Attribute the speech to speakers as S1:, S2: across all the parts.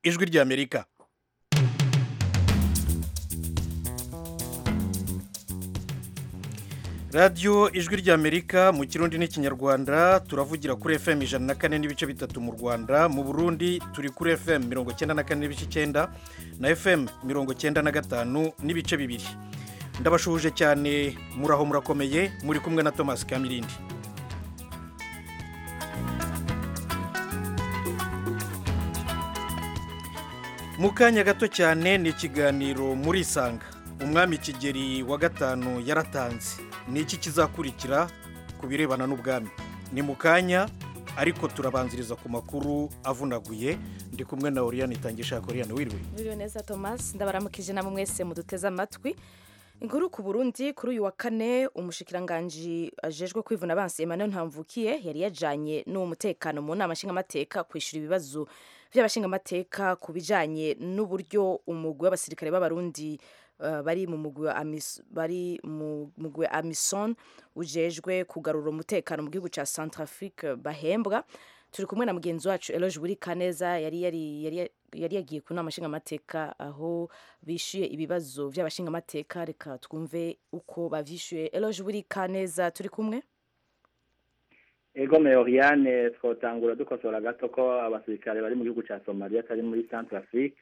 S1: ijwi ry'amerika radiyo ijwi ry'amerika mu kirundi n'ikinyarwanda turavugira kuri fm ijana na kane n'ibice bitatu mu rwanda mu burundi turi kuri fm mirongo icyenda na kane n'ibice icyenda na fm mirongo icyenda na gatanu n'ibice bibiri ndabashuhuje cyane muraho murakomeye muri kumwe na thomas kamirindi mu kanya gato cyane ni ikiganiro muri isanga umwami kigeri wa gatanu yaratanze ni iki kizakurikira ku birebana n'ubwami ni mu kanya ariko turabanziriza ku makuru avunaguye ndi kumwe na oriyane itangisha koriyane wiriwe
S2: Biriwe neza Thomas ndabaramukije namwe mwese muduteze amatwi inkuru ku Burundi kuri uyu wa kane umushikiranganji ajejwe kwivuna abansi Emmanuel Ntamvukiye yari yajanye n'uwo mutekano mu nama nshingamateka kwishura ibibazo by'abashingamateka ku bijanye n'uburyo umugwi w'abasirikare b'abarundi uh, bari mu mugwi wa Amis- bari mu mugwi wa Amison ujejwe kugarura umutekano mu gihugu ca Centrafrique bahembwa turi kumwe na mugenzi wacu Eloge Burikaneza yari yari yari yari yagiye ku nama nshingamateka aho bishyuye ibibazo by'abashingamateka reka twumve uko bavyishyuye Eloge Burikaneza turi kumwe
S3: Ego Meoriane twotangura dukosora gato ko abasirikare bari mu gihugu ca Somalia atari muri Central Afrique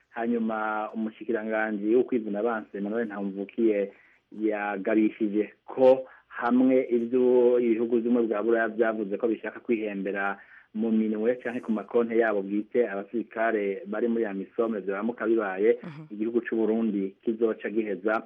S3: hanyuma umushikiranganje ukwivuna abanse Emmanuel Ntamvukiye yagarishije ko hamwe ibyo ibihugu bimwe bwa Buraya byavuze ko bishaka kwihembera mu minwe canke ku makonte yabo bwite abasirikare bari muri Amisome byamuka bibaye igihugu c'u Burundi kizoca giheza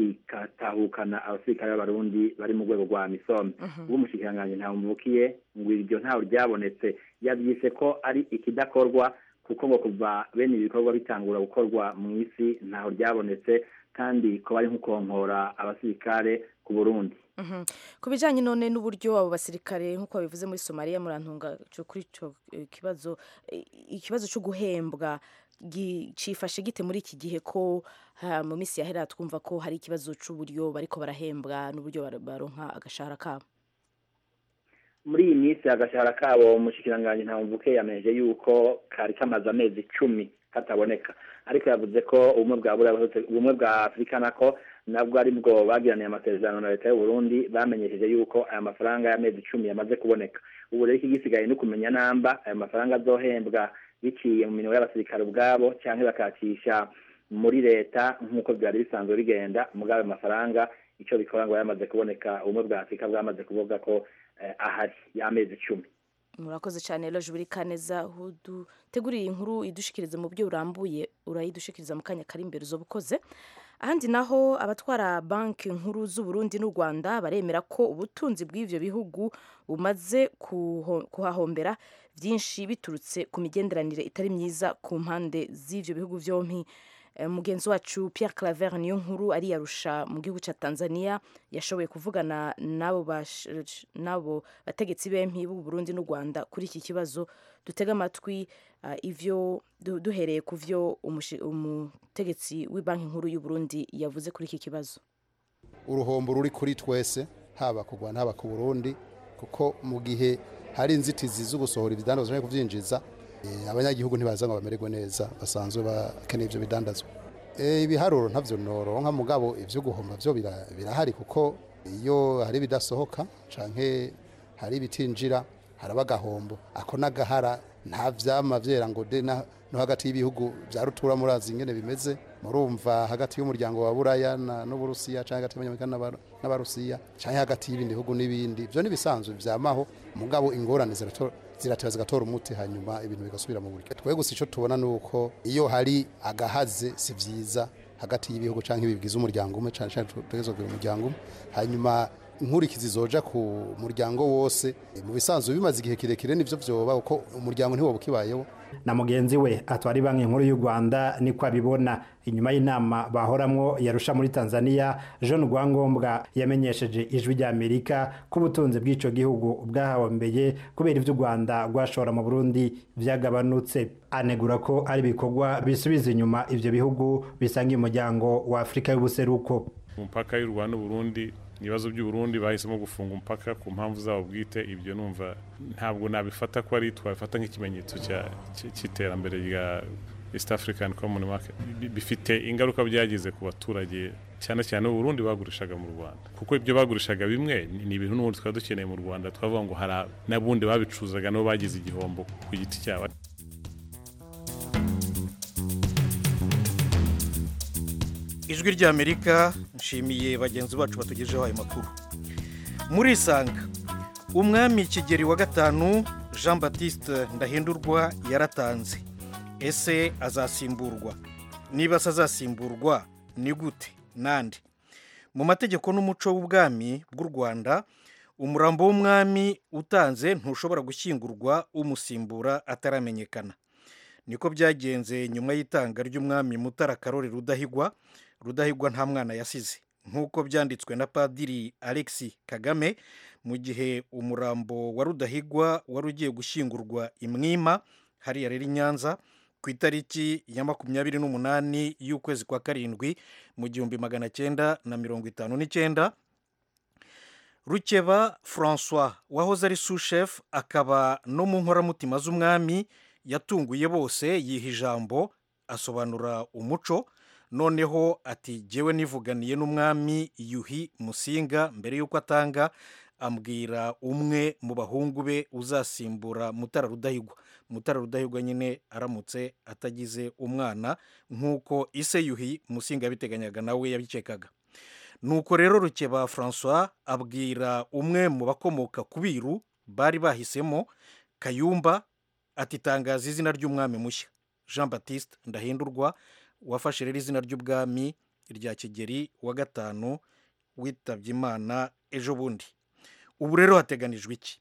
S3: kikatahukana abasirikare b'abarundi bari mu rwego rwa Amisome ubwo umushikiranganji ntamvukiye ngo iryo ntawe ryabonetse yabyise ko ari ikidakorwa kuko ngo kuva bene ibi bikorwa bitangura gukorwa mu isi ntawe ryabonetse kandi ko bari nkukonkora abasirikare ku burundi
S2: Mhm. ku bijyanye none n'uburyo abo basirikare nk'uko babivuze muri somaliya murantunga co kuri ico eh, kibazo eh, ikibazo cyo guhembwa gi- cifashe gite muri iki gihe ko ha, mu minsi yahera twumva ko hari ikibazo c'uburyo bariko barahembwa n'uburyo bar- baronka agashahara kabo
S3: muri iyi minsi agashahara kabo umushikiranganji ntamvuke yamenyeje yuko kari kamaze amezi icumi kataboneka ariko yavuze ko ubumwe bwa Buraya buherutse- ubumwe bwa afurika nako nabwo ari bwo bagiraniye amasezerano na leta y'u Burundi bamenyesheje yuko aya mafaranga y'amezi icumi yamaze kuboneka ubu rero ikigisigaye ni ukumenya namba aya mafaranga azohembwa biciye mu minwe y'abasirikare ubwabo cyangwa bakacisha muri leta nk'uko byari bisanzwe bigenda mugabo ayo mafaranga icyo bikora ngo yamaze kuboneka ubumwe bwa afurika bwamaze kuvuga ko eh, ahari y'amezi icumi
S2: murakoze cyane rero jubiri kaneza udutegurire inkuru idushikirize mu buryo burambuye urayidushikiriza mu kanya kari imbere uzoba ukoze ahandi naho abatwara banki nkuru z'u Burundi n'u Rwanda baremera ko ubutunzi bw'ivyo bihugu bumaze kuho- kuhahombera byinshi biturutse ku migenderanire itari myiza ku mpande z'ivyo bihugu vyompi Eh, mugenzi wacu Pierre Claver niyo nkuru ari yarusha mu gihugu ca Tanzania yashoboye kuvugana nabo bash- nabo bategetsi bempi b'u Burundi n'u Rwanda kuri iki kibazo dutega amatwi ah, ivyo du- duhereye ku vyo umushi- umutegetsi w'ibanki nkuru y'u Burundi yavuze kuri iki kibazo
S4: uruhombo ruri kuri twese haba ku rwanda haba ku burundi kuko mu gihe hari inzitizi zo gusohora ibidandazwa cyangwa kubyinjiza eh, abanyagihugu ntibaza ngo bamererwe neza basanzwe bakeneye ibyo bidandazwa Eh, ibiharuro ntabyo noronka mugabo ibyo guhomba byo bira- birahari kuko iyo hari ibidasohoka canke hari ibitinjira haraba agahombo ako n'agahara nta vyama vyera ngo de na- no hagati y'ibihugu vya rutura murazi ingene bimeze murumva hagati y'umuryango wa buraya na- n'uburusiya canke hagati y'abanyamerika n'aba- n'abarusiya canke hagati y'ibindi bihugu n'ibindi vyo n'ibisanzwe vyamaho mugabo ingorane zirato- ziratera zigatora umuti hanyuma ibintu bigasubira mu buryo twe gusa ico tubona nuko iyo hari agahaze si vyiza hagati y'ibihugu canke bigize umuryango umwe cane cane tutegerezwa kugira umuryango umwe hanyuma inkurikizi zoja ku muryango wose mu bisanzwe bimaze igihe kirekire nivyo vyoba kuko umuryango ntiwoba ukibayeho
S5: na mugenzi we atwari banki nkuru y'u rwanda niko abibona inyuma y'inama bahoramwo yarusha muri tanzania jean rwangombwa yamenyesheje ijwi ry'amerika ko ubutunzi bw'ico gihugu bwahahombeye kubera ivyo u rwanda rwashora mu burundi vyagabanutse anegura ko ari ibikorwa bisubiza inyuma ivyo bihugu bisangiye umuryango wa afurika y'ubuseruko
S6: ku mupaka y'u rwanda n'uburundi ibibazo by'uburundi bahisemo gufunga umupaka ku mpamvu zabo bwite ibyo numva ntabwo nabifata ko ari twabifata nk'ikimenyetso cya- cy- cy'iterambere rya east african common market Bi- bifite ingaruka byagize ku baturage cyane cyane u Burundi bagurishaga mu Rwanda kuko ibyo bagurishaga bimwe ni- ni ibintu n'ubundi twari dukeneye mu Rwanda twavuga ngo hari ab- n'abundi babicuzaga nabo bagize igihombo ku giti cyabo
S1: ijwi ry'amerika nshimiye bagenzi bacu batugejeho ayo makuru muri isanga umwami kigeri wa gatanu jean batiste ndahindurwa yaratanze ese azasimburwa niba se azasimburwa ni gute nande mu mategeko n'umuco w'ubwami bw'u rwanda umurambo w'umwami utanze ntushobora gushyingurwa umusimbura ataramenyekana niko byagenze nyuma y'itanga ry'umwami mutara karori rudahigwa rudahigwa nta mwana yasize nk'uko byanditswe na padiri alexi kagame mu gihe umurambo wa rudahigwa wari ugiye gushyingurwa imwima hariya rero i nyanza ku itariki ya makumyabiri n'umunani y'ukwezi kwa karindwi mu gihumbi magana cyenda na mirongo itanu n'icyenda rukeba francois wahoze ari sushefu akaba no mu nkoramutima z'umwami yatunguye bose yiha ijambo asobanura umuco noneho ati jyewe nivuganiye n'umwami yuhi musinga mbere y'uko atanga ambwira umwe mu bahungu be uzasimbura mutara rudahigwa mutara rudahigwa nyine aramutse atagize umwana nk'uko ise yuhi musinga yabiteganyaga nawe yabikekaga nuko rero rukeba francois abwira umwe mu bakomoka ku biru bari bahisemo kayumba atitangaza izina ry'umwami mushya jean batiste ndahindurwa wafashe rero izina ry'ubwami rya kigeri wa gatanu witabye imana ejo bundi ubu rero hateganijwe iki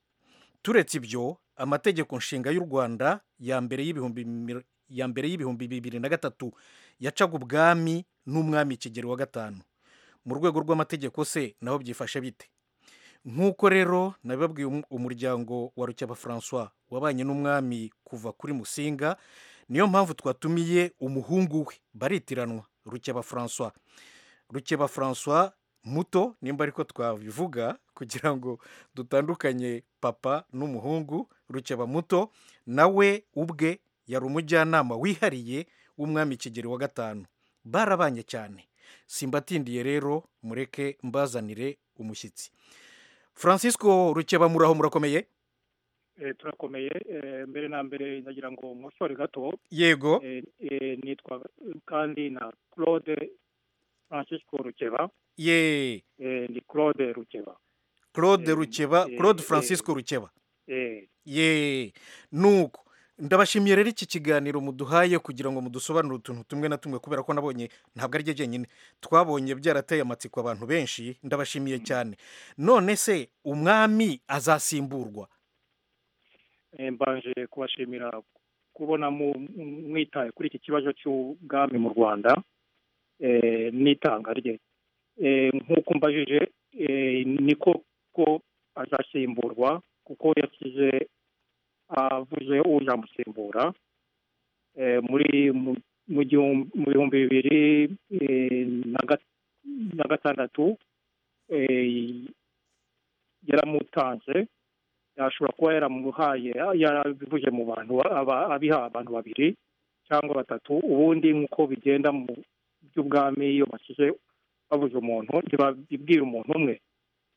S1: turetse ibyo amategeko nshinga y'u rwanda ya mbere y'ibihumbi mi- ya mbere y'ibihumbi bibiri na gatatu yacaga ubwami n'umwami kigeri wa gatanu mu rwego rw'amategeko se naho byifashe bite nk'uko rero nabibabwiye um- umuryango wa rukeba francois wabanye n'umwami kuva kuri musinga niyo mpamvu twatumiye umuhungu we baritiranwa rukeba francois rukeba francois muto nimba ariko twabivuga kugira ngo dutandukanye papa n'umuhungu rukeba muto nawe ubwe yari umujyanama wihariye w'umwami kigeri wa gatanu barabanye cyane simbatindiye rero mureke mbazanire umushyitsi francisco rukeba muraho murakomeye
S7: Eh, turakomeye Eh, mbere na mbere ndagira ngo nkosore gato
S1: yego
S7: Eh, eh, nitwa kandi na claude francisco rukeba
S1: ye
S7: Eh, ni claude rukeba
S1: claude
S7: Eh,
S1: rukeba
S7: eh,
S1: claude
S7: eh.
S1: francisco rukeba
S7: Eh,
S1: ye nuko ndabashimiye rero iki kiganiro muduhaye kugira ngo mudusobanurire utuntu tumwe na tumwe kubera ko nabonye ntabwo ari ryo jyenyine twabonye byarateye amatsiko abantu benshi ndabashimiye cyane none se umwami azasimburwa
S7: eh, mbanje kubashimira kubona mu- mu- mwitaye kuri iki kibazo cy'ubwami mu rwanda eh, n'itanga rye Eh, nk'uko mbajije eh, niko ko azasimburwa kuko yasize avuze uzamusimbura eh, muri mu mu gihum- mu bihumbi bibiri eh, na gat- na gatandatu eh, yaramutanze yashobora kuba yaramuhaye yarabivuze mu bantu ba- aba- abiha abantu babiri cyangwa batatu ubundi nk'uko bigenda mu by'ubwami iyo bashyize babuze umuntu ntibabibwira umuntu umwe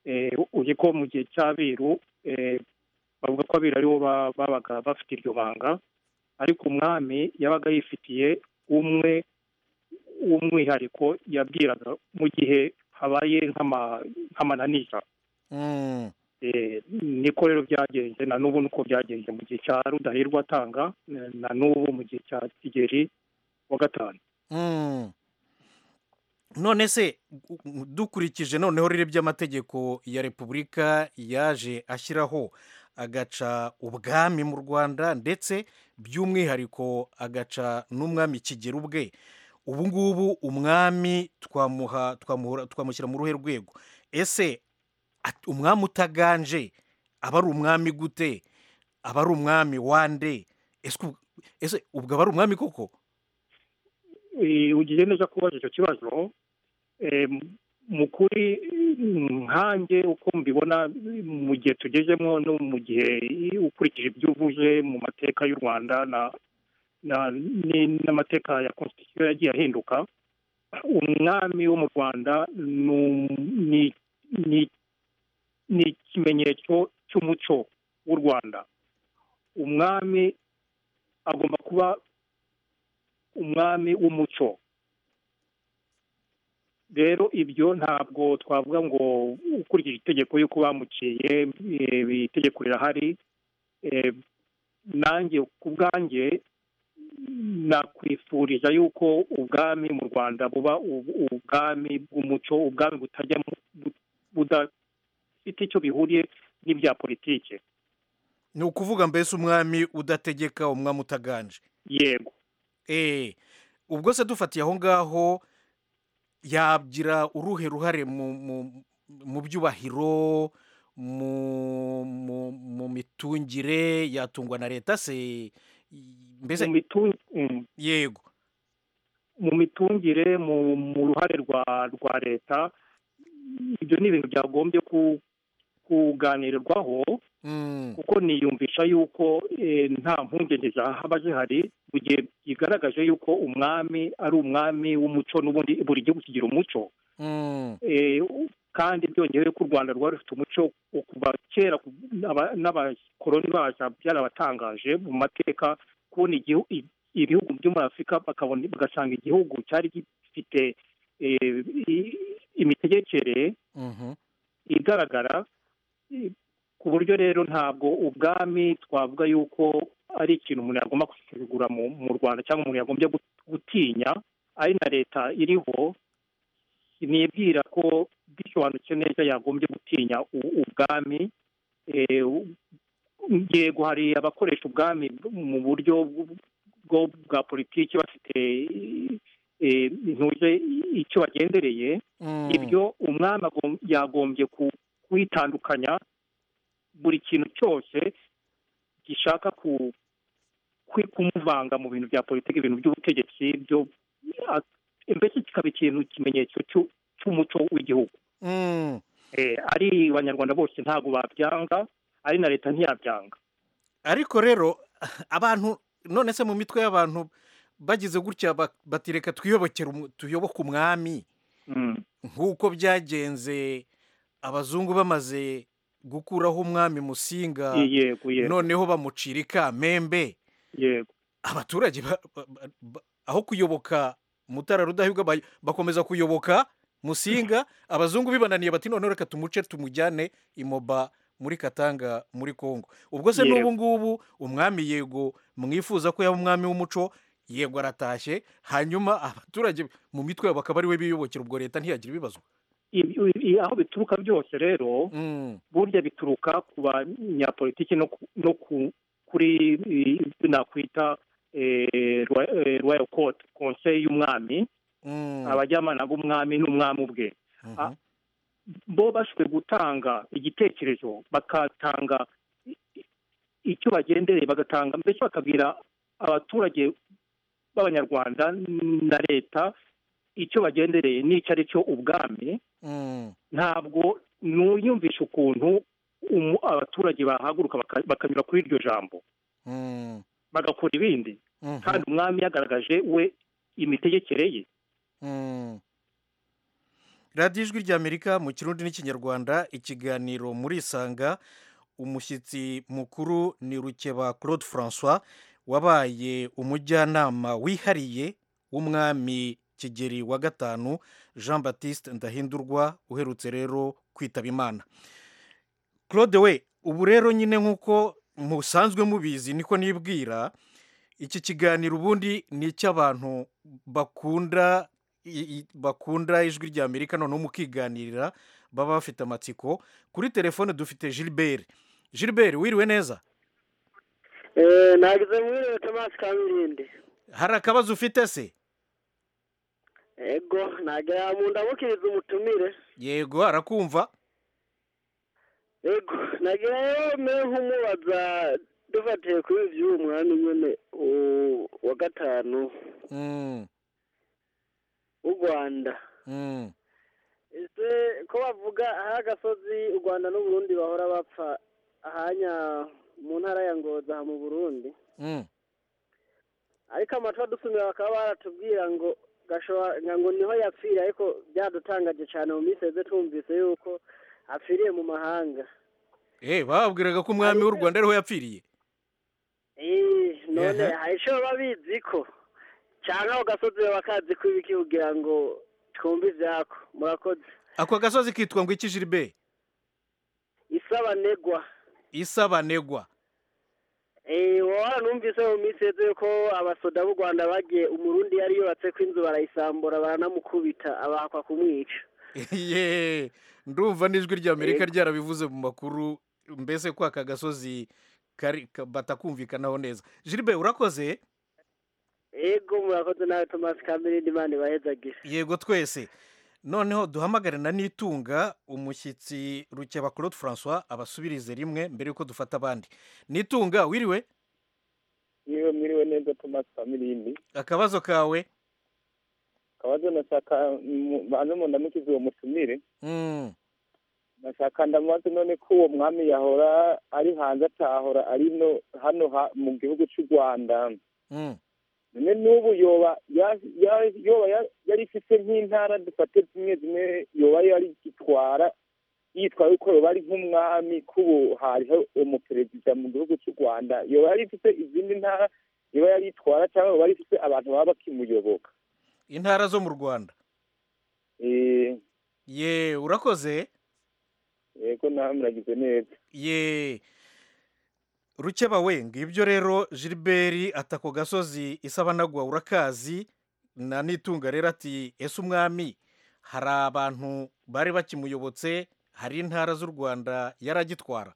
S7: Eh, uzi ko mu gihe cy'abiru eh, bavuga ko abiru aribo ba- babaga bafite iryo banga ariko umwami yabaga yifitiye umwe w'umwihariko yabwiraga mu gihe habaye nk'ama- nk'amananiza
S1: Mm,
S7: Eh, niko rero byagenze na n'ubu nuko byagenze mu gihe cya rudahirwa atanga eh, na n'ubu mu gihe cya kigeri wa gatanu
S1: mm. none se u- u- dukurikije noneho rero by'amategeko ya repubulika yaje ashyiraho agaca ubwami mu rwanda ndetse by'umwihariko agaca n'umwami kigera ubwe ubu ngubu umwami twamuha twamuhora- twamushyira mu ruhe rwego ese at- umwami utaganje aba ari umwami gute aba ari umwami wande Ese ubwo- ese ubwo aba ari umwami koko
S7: Eh, ugiye neza kubaza icyo kibazo eh, mu kuri nkanjye uko mbibona mu gihe tugezemo no mu gihe ukurikije ibyo uvuze mu mateka y'u rwanda na n'amateka ya constitution yagiye ahinduka umwami wo mu rwanda ni ikimenyetso cy'umuco w'u rwanda umwami agomba kuba umwami w'umuco rero ibyo ntabwo twavuga ngo ukurikije itegeko y'uko bamuciye itegeko rirahari nanjye ku bwanjye nakwifuriza yuko ubwami mu rwanda buba ubwami bw'umuco ubwami butajya budafite icyo bihuriye n'ibya politiki
S1: ni ukuvuga mbese umwami udategeka umwami utaganje
S7: yego
S1: eee ubwo se dufatiye aho ngaho yagira uruhe ruhare mu byubahiro mu mitungire yatungwa na leta se mbese yego
S7: mu mitungire mu ruhare rwa leta ibyo ni ibintu byagombye kuganirirwaho kuko niyumvisha yuko nta mpungenge zahaba zihari mu gihe bigaragaje yuko umwami ari umwami w'umuco n'ubundi buri gihugu kigira umuco kandi byongeye ko u rwanda rwari rufite umuco kuva kera n'abakoroni bacu byarabatangaje mu mateka kubona ibihugu byo muri afurika bagasanga igihugu cyari gifite imitegekere igaragara ku buryo rero ntabwo ubwami twavuga yuko ari ikintu umuntu yagomba gusuzugura mu rwanda cyangwa umuntu yagombye gutinya ari na leta iriho nibwira ko bisobanutse neza yagombye gutinya ubwami yego hari abakoresha ubwami mu buryo bwa politiki bafite ntuje icyo bagendereye ibyo umwami yagombye kwitandukanya buri kintu cyose gishaka kumuvanga mu bintu bya politiki ibintu by'ubutegetsi byo mbese kikaba ikintu ikimenyetso cy'umuco w'igihugu ari abanyarwanda bose ntabwo babyanga ari na leta ntiyabyanga
S1: ariko rero abantu none se mu mitwe y'abantu bagize gutya batireka twiyobokera tuyoboke umwami nk'uko byagenze abazungu bamaze gukuraho umwami musinga noneho bamucira ikamembe abaturage aho kuyoboka mutara rudahigwa bakomeza kuyoboka musinga abazungu bibananiye bati noneho reka tumuce tumujyane imoba muri katanga muri congo ubwo se n'ubu ngubu umwami yego mwifuza ko yaba umwami w'umuco yego aratashye hanyuma abaturage mu mitwe yabo bakaba ari we biyubokera ubwo leta ntiyagira ibibazo
S7: aho bituruka byose rero burya bituruka ku banyapolitiki no kuri nakwita royal court konseye y'umwami abajyanama b'umwami n'umwami ubwe bo bashobora gutanga igitekerezo bakatanga icyo bagendereye bagatanga mbese bakabwira abaturage b'abanyarwanda na leta icyo bagendereye n'icyo ari cyo ubwami ntabwo ntuyumvishe ukuntu abaturage bahaguruka bakanyura kuri iryo jambo bagakora ibindi kandi umwami yagaragaje we imitegekere ye
S1: radiyo ijwi ry'amerika mu kirundi n'ikinyarwanda ikiganiro muri isanga umushyitsi mukuru ni rukeba claude francois wabaye umujyanama wihariye w'umwami kigeri wa gatanu jean batiste ndahindurwa uherutse rero kwitaba imana claude we ubu rero nyine nk'uko musanzwe mubizi niko nibwira iki kiganiro ubundi ni icy'abantu bakunda bakunda ijwi rya amerika noneho mukiganirira baba bafite amatsiko kuri telefone dufite gilbert gilbert wiriwe neza
S8: ntabwo wiriwe tomasi kamirindi
S1: hari akabazo ufite se
S8: yego ntabwo yamundabukiriza umutumire
S1: yego arakumva
S8: yego ntabwo yamera nk'umubaza dufatiye kuri by'uwo mwami nyine wa gatanu w'u rwanda ese ko bavuga aho agasozi u rwanda n'uburundi bahora bapfa ahanya mu ntara ya ngoza aha mu burundi
S1: Mm.
S8: ariko amatora dusumira bakaba baratubwira ngo gashora ngo niho yapfira ariko byadutangaje cyane mu minsi yose twumvise yuko apfiriye mu mahanga
S1: Eh, babwiraga ko umwami w'u Rwanda ariho yapfiriye.
S8: Eh, none
S1: Aha.
S8: hari icyo baba bizi ko cyangwa ako gasozi baba bakazi ko ibiki kugira ngo twumvize hako murakoze
S1: Ako gasozi kitwa ngo iki Gilbert?
S8: isabanegwa
S1: Isabanegwa.
S8: Eh, wowe numvise mu minsi yeze ko abasoda b'u Rwanda bagiye umurundi yari yubatse ko inzu barayisambura baranamukubita abahakwa kumwica
S1: Ye. Ndumva n'ijwi rya Amerika ryarabivuze mu makuru mbese ko aka gasozi kari ka- batakumvikanaho neza. Gilbert urakoze?
S8: ego murakoze nawe Thomas Kamere n'Imana ibahezagire
S1: Yego twese. Noneho duhamagare na Nitunga umushyitsi Rukeba Claude François abasubirize rimwe mbere yuko dufata abandi. Nitunga wiriwe
S9: niwe mwiriwe neza Thomas Famirini
S1: akabazo kawe.
S9: kabazo nashaka mu- banze mu ndamukize uwo mutumire
S1: Mm.
S9: nashaka ndamubaze none ko uwo mwami yahora ari hanze atahora ari no hano ha, mu gihugu cy'u Rwanda
S1: Mm.
S9: none n'ubu yoba ya- ya- yoba ya- yari ifise nk'intara dufate zimwe zimwe yoba yari itwara yitwa yuko yoba ari nk'umwami k'ubu hariho umuperezida mu gihugu cy'u Rwanda yoba yari ifise izindi ntara yoba yari itwara cyangwa yoba yari ifise abantu baba bakimuyoboka
S1: Intara zo mu Rwanda.
S9: Eh,
S1: Ye, urakoze?
S9: yego nawe muragize neza
S1: Ye. Rukeba we ngibyo rero Gilbert atako gasozi isabanagwa urakazi na Nitunga rero ati ese umwami hari abantu bari bakimuyobotse hari intara z'u Rwanda yaragitwara.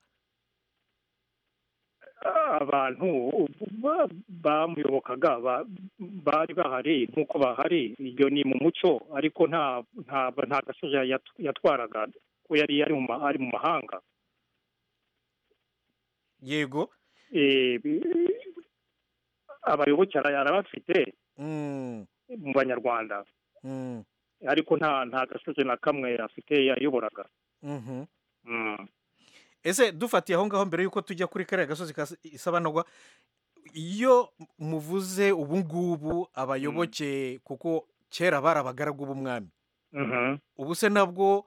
S7: abantu ba- bamuyobokaga ba- bari bahari nk'uko bahari iyo ni mu muco ariko nta nta nta gasozi yat- yatwaraga ko yari ari mu ma- ari mu mahanga
S1: Yego.
S7: Eh, bi- abayoboke ara- arabafite
S1: Mm.
S7: mu banyarwanda
S1: Mm.
S7: ariko nta nta gasozi na kamwe afite yayoboraga
S1: Mhm.
S7: Mm.
S1: ese dufatiye aho ngaho mbere y'uko tujya kuri kariya gasozi ka isabanagwa iyo muvuze ubu ngubu abayoboke kuko kera bari abagaragu b'umwami
S7: Mhm.
S1: ubu se nabwo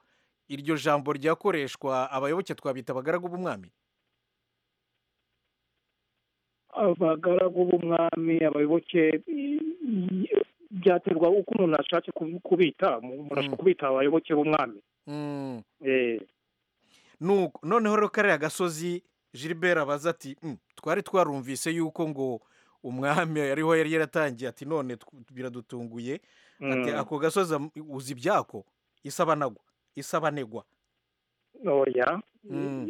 S1: iryo jambo ryakoreshwa abayoboke twabita abagaragu b'umwami
S7: abagaragu b'umwami abayoboke i- byaterwa uko umuntu ashatse kubi- kubita umuntu ashobora kubita abayoboke b'umwami
S1: Mm.
S7: Eh,
S1: Nuko- noneho rero kariya gasozi gilbert abaza ati "Mm, twari twarumvise yuko ngo umwami ariho yari yaratangiye ati none tw- biradutunguye ati
S7: Mm.
S1: ako gasozi am- uzi ibyako isabanagwa isabanegwa
S7: oya
S1: Mm.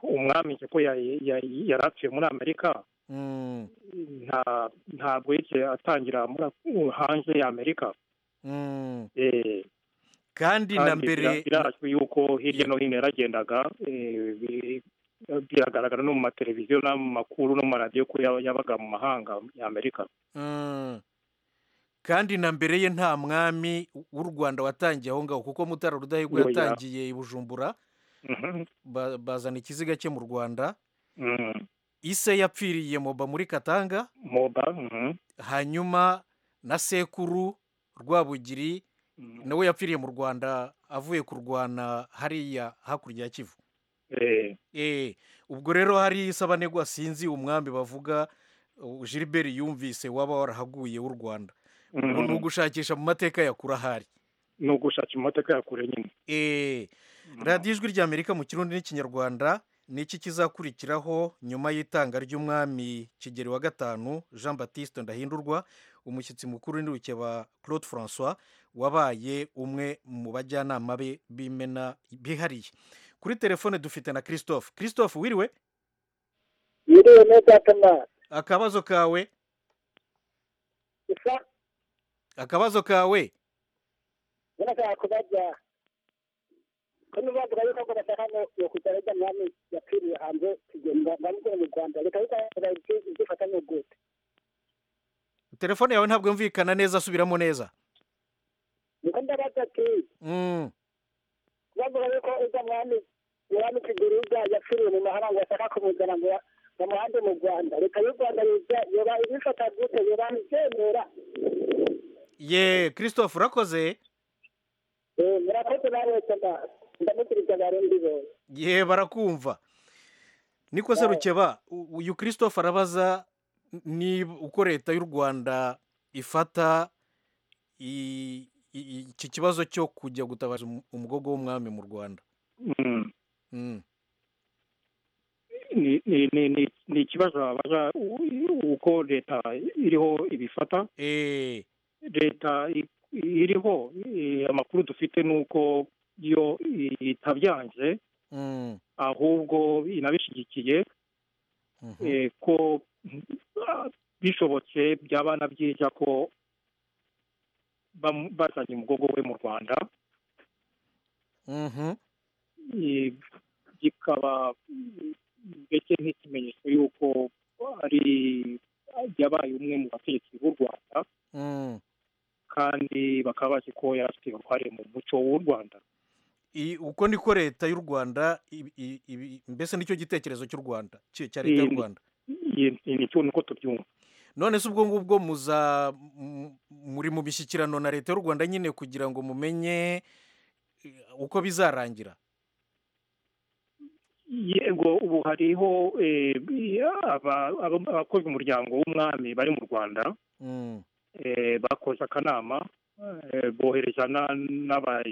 S7: umwami nzi ko ya- ya- yari apfuye muri amerika
S1: Mm.
S7: nta ntabwo yigeze atangira muri hanze ya amerika
S1: Mm.
S7: Eh,
S1: kandi na
S7: kandi bira-
S1: mbere
S7: birazwi yuko hirya no hino yaragendaga eh, bi- biragaragara no mu mateleviziyo no mu makuru no mu maradiyo ko yaba- yabaga mu mahanga ya amerika
S1: Mm. kandi na mbere ye nta mwami w'u rwanda watangiye aho ngaho kuko mutara rudahigwa
S7: Oya.
S1: yatangiye i bujumbura
S7: Mhm.
S1: ba- bazana ikiziga cye mu rwanda
S7: Mm.
S1: ise yapfiriye moba muri katanga
S7: moba mhm.
S1: hanyuma na sekuru rwabugiri nawe yapfiriye mu rwanda avuye kurwana hariya hakurya ya kivu
S7: Eh,
S1: Eh, ubwo rero hari isabanegwa sinzi umwambi bavuga uh, Gilbert yumvise waba warahaguye w'u Rwanda ubwo
S7: Mhm.
S1: ni ugushakisha mu mateka ya kure ahari
S7: ni ugushaka imodoka ya kure nyine
S1: Eh, radiyo ijwi rya amerika mu kirundi n'ikinyarwanda ni iki kizakurikiraho nyuma y'itanga ry'umwami kigeri wa gatanu jean batiste ndahindurwa umushyitsi mukuru ni rukeba claude francois wabaye umwe mu bajyanama be b'imena bihariye kuri telefone dufite na christophe christophe wiriwe
S8: yiriwe neza Thomas
S1: akabazo kawe
S8: isa
S1: akabazo kawe
S8: nashaka kubaza ko nubavuga yuko ngo bashaka no yo kutarega mwami yapfiriye hanze kigenda ndamukora mu rwanda reka yuko izifatanye gute
S1: telefone yawe ntabwo yumvikana neza subiramo neza
S8: niko ndabaza ati
S1: Mm,
S8: umwami umwami kiguruza yapfiriye mu mahanga ashaka kumuzana ngo bamuhande mu rwanda leta y'u rwanda yoba ibifata gute yoba ibyemera
S1: ye christophe urakoze
S8: Eh, murakoze namwese mba- ndamukiriza barundi bose
S1: ye barakumva niko se rukeba u- uyu christophe arabaza ni uko leta y'u rwanda ifata i- i- iki kibazo cyo kujya gutabaza umu- umugogo w'umwami mu rwanda
S7: Mm.
S1: Mm.
S7: ni ni ni ni- ni ikibazo wabaza u- uko leta iriho ibifata
S1: Eh,
S7: leta i- iriho eh, amakuru dufite ni uko iyo itabyanze
S1: mm,
S7: ahubwo inabishyigikiye
S1: mhm.
S7: eh, ko ah, bishobotse byaba na byiza ko bamu- bazanye umugogo we mu rwanda
S1: Mhm.
S7: eh, kikaba mm, mbese nk'ikimenyetso y'uko ari yabaye umwe mu bategetsi b'u rwanda
S1: Mm.
S7: kandi bakaba bazi ko yari afite uruhare mu muco w'u rwanda
S1: I- uko niko leta y'u rwanda ibi- ibi- ibi- mbese nicyo gitekerezo cy'u rwanda cya cya leta y'u
S7: Mm.
S1: rwanda
S7: Iyi- iyi nicyo nuko tubyumva
S1: none se ubwo ngubwo muza m- muri mu mishyikirano na leta y'u rwanda nyine kugira ngo mumenye eh, uko bizarangira
S7: yego ubu hariho eh, aba- aba- abakozi umuryango w'umwami bari mu rwanda
S1: Mm,
S7: eh, bakoze akanama eh, bohereza na- n'aba-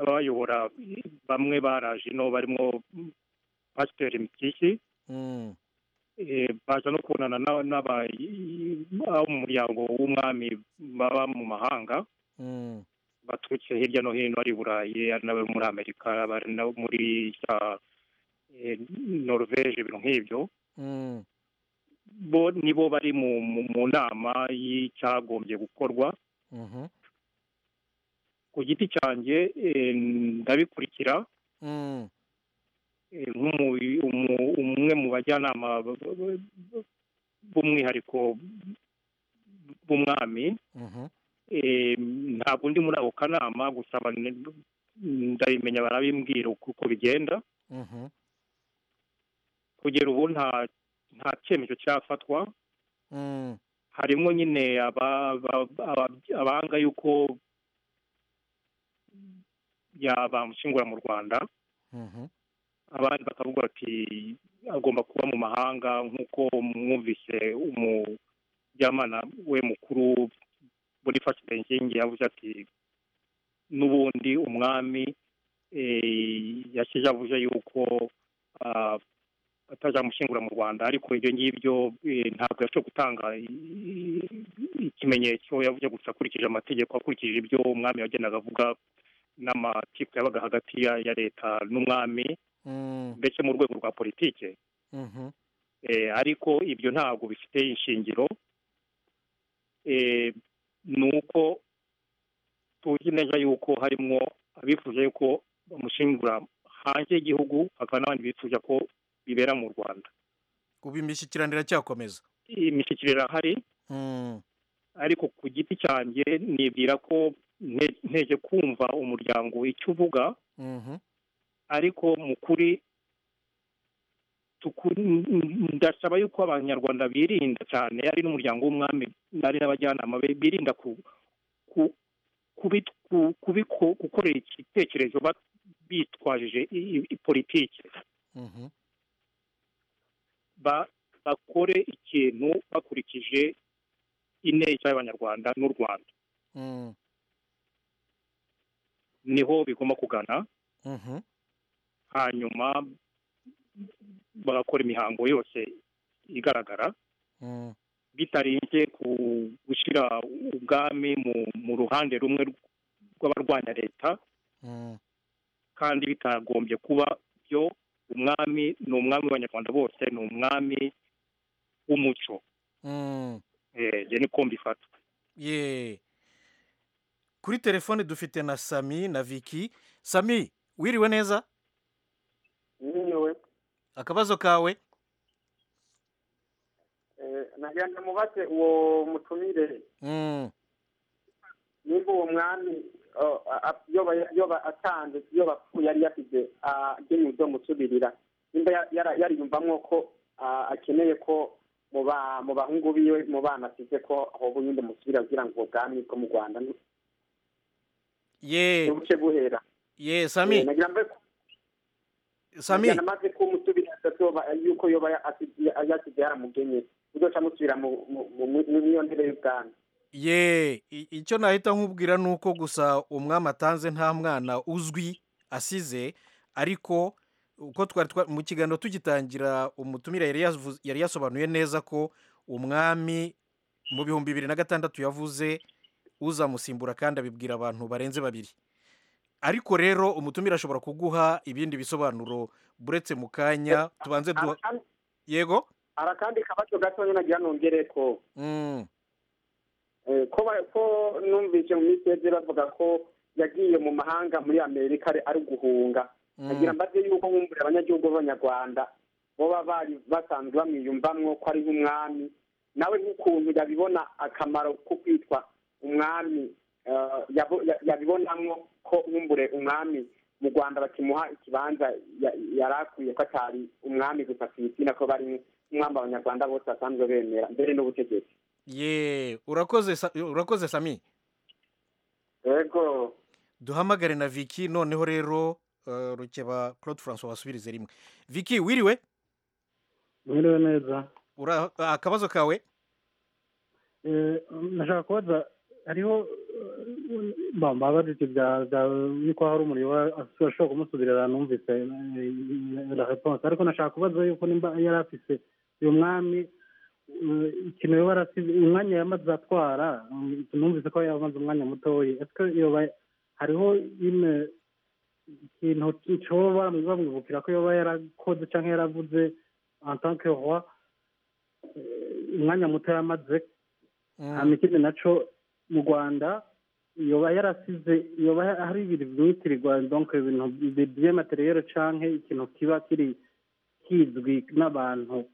S7: abayobora bamwe baraje ino barimo pasiteri mitisi
S1: mm,
S7: eh, baza no kubonana n'aba- n'aba- abo mu muryango w'umwami baba mu mahanga
S1: mm,
S7: baturutse hirya no hino ari i burayi ari n'abo muri amerika ari nabo muri za eh, norvege ibintu nk'ibyo
S1: mm,
S7: bo nibo bari mu, mu, mu nama y'icyagombye gukorwa
S1: mhm,
S7: ku giti cyanjye eh, ndabikurikira
S1: mm,
S7: eh, nk'umu- umu- umwe mu bajyanama b- b- b- b'umwihariko b'umwami
S1: mhm,
S7: Eh, ntabwo ndi muri ako kanama gusa aba- ndabimenya barabimbwira uko uko bigenda
S1: mhm,
S7: kugera ubu nta nta cyemezo cyafatwa
S1: mm,
S7: harimo nyine aba- aba- aba- abanga yuko yabamushingura mu rwanda
S1: mhm,
S7: abandi bakavuga bati agomba kuba mu mahanga nk'uko mwumvise umujyamana we mukuru boniface benzingi yavuze ati n'ubundi umwami eh, yashyize avuze yuko ah, atazamushingura mu rwanda ariko ibyo ngibyo eh, ntabwo yashobora gutanga i- i- ikimenyetso yavuze gusa akurikije amategeko akurikije ibyo umwami yagendaga avuga n'amakipe yabaga hagati ya ya leta n'umwami
S1: mm,
S7: mbese mu rwego rwa politike
S1: mhm,
S7: eh, ariko ibyo ntabwo bifite ishingiro eh, ni uko tuzi neza yuko harimo abifuza yuko bamushingura hanze y'igihugu hakaba n'abandi bifuza ko bibera mu rwanda
S1: ubu imishyikirano iracyakomeza
S7: imishyikiriro irahari
S1: Mm,
S7: ariko ku giti cyanjye nibwira ko nte- nteje kumva umuryango icyo uvuga
S1: mhm,
S7: ariko mu kuri tuku- ndasaba yuko abanyarwanda birinda cyane ari n'umuryango w'umwami ari n'abajyanama be birinda ku ku- kubi- ku- kubiko- gukorera igitekerezo ba- bitwajije i- i- i- politiki
S1: mhm,
S7: Ba- bakore ikintu bakurikije ineza y'abanyarwanda n'u rwanda
S1: mm,
S7: niho bigomba kugana
S1: mhm,
S7: hanyuma bagakora imihango yose igaragara
S1: mm,
S7: bitarinze ku gushyira ubwami mu, mu ruhande rumwe rw'abarwanya leta
S1: mm,
S7: kandi bitagombye kuba byo umwami ni umwami w'abanyarwanda bose ni umwami w'umuco
S1: mm.
S7: Eh, njye niko mbifata
S1: ye kuri telefone dufite na sami na viki sami wiriwe neza
S9: nyiriwe
S1: akabazo kawe
S9: nagira ngo mubaze uwo mutumire
S1: Mm,
S9: nimba uwo mwami yoba atanze yoba apfuye yari yasize agenewe umusubirira nimba yariyumvamo ko akeneye ko mu bahungu biwe mu bana asize ko aho bundi musubira kugira ngo ubwo bwami bwo mu rwanda
S1: ye
S9: buce buhera
S1: ye sami
S9: nagira mbe
S1: sami
S9: namaze ko umusubira yoba yuko yoba yasize yaramugenye uzoca amusubira mu ntebe y'ubwami
S1: ye i- icyo nahita nkubwira ni uko gusa umwami atanze nta mwana uzwi asize ariko uko twari twa- mu kiganiro tugitangira umutumire yari yavuze- yari yasobanuye neza ko umwami mu bihumbi bibiri na gatandatu yavuze uzamusimbura kandi abibwira abantu barenze babiri ariko rero umutumire ashobora kuguha ibindi bisobanuro buretse mu kanya tubanze duha
S9: Arakandi-
S1: yego
S9: arakandi kabazo gatonya nagira nongere ko
S1: Mm,
S9: Eh, ko ba- ko numvise mu minsi yeze bavuga ko yagiye mu mahanga muri amerika ari- ari guhunga
S1: mm.
S9: agira mbaze yuko nkumburira abanyagihugu b'abanyarwanda baba bari basanzwe bamwiyumvamwo ko ari nk'umwami nawe nk'ukuntu yabibona akamaro ko kwitwa umwami eh, yabo- ya- yabibonamwo ko nkumbure umwami mu rwanda bakimuha ikibanza ya- yari akwiye ko atari umwami gusa ku izina ko bari umwami abanyarwanda bose basanzwe bemera mbere n'ubutegetsi
S1: ye urakoze Sa- urakoze sami
S9: yego
S1: duhamagare na Vicky noneho rero eh, rukeba claude francois wasubirize rimwe Vicky wiriwe
S10: mwiriwe neza
S1: ura ah, akabazo kawe
S10: Eh, nashaka kubaza hariho bambabaza ibyo bya bya yuko hari umuriro wa- ashobora kumusubirira numvise la reponse ariko nashaka kubaza yuko nimba yari afise uyu mwami eh, ikintu yoba yarasize umwanya yamaze atwara mm, numvise ko yamaze umwanya mutoya ese yoba hariho ime ikintu cyoba bamwibukira ko yoba yarakoze cyangwa yaravuze en tant que roi eh, umwanya muto yamaze
S1: Mm,
S10: hanyuma ikindi nacyo mu rwanda yoba yarasize yoba hari ibintu byitirirwa donk ibintu by'amateriyeri cyangwa ikintu kiba kiri kizwi n'abantu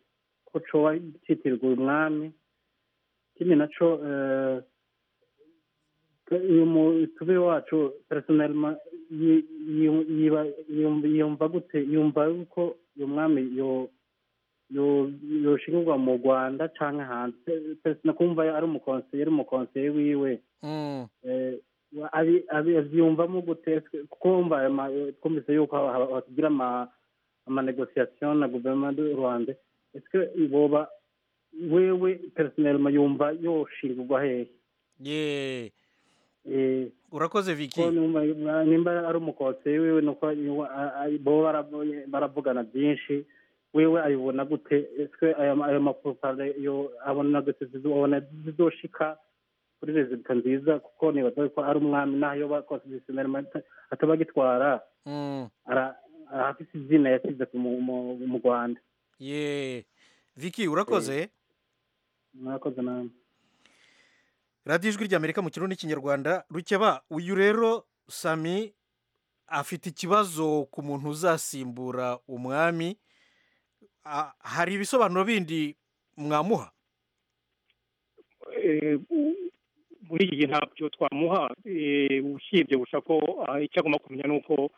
S10: ko coba cyitirirwa umwami ikindi nacyo uyu mutube wacu personelma yi- yi- yiba- yumva- yumva gute yumva yuko uyu mwami yo yo- yoshingirwa mu rwanda cyangwa hanze pesina kumva ari umukonseye ari umukonseye wiwe
S1: mm.
S10: Eh, abi- abi- abyiyumvamo gute kuko wumva aya ma- twumvise yuko hatugira amanegosiyasiyo na guverinoma y'u rwanda ese boba wewe personelma yumva yoshingirwa hehe
S1: ye
S10: Eh,
S1: urakoze
S10: ko
S1: Vicky
S10: numva nimba ari umukonseye wiwe nuko yuwa- a- a- bo baravuye- baravugana byinshi wewe ayibona gute ese ayo ma- ayo mapropaganda yo abona gute zizobona zizoshika kuri rezida nziza kuko nibaza ko ari umwami naho iyo bakonsidisioneri ataba agitwara
S1: Mm,
S10: ara- arafise izina yasize ku mu- mu- mu rwanda
S1: ye Vicky urakoze
S10: mwakoze namwe
S1: radiyo ijwi ry'amerika mu kirundi n'ikinyarwanda rukeba uyu rero sami afite ikibazo ku muntu uzasimbura umwami Ah, hari ibisobanuro bindi mwamuha
S10: eh, muri iki gihe ntabyo twamuha eh, usibye gusa ko ah, icyo agomba kumenya ni uko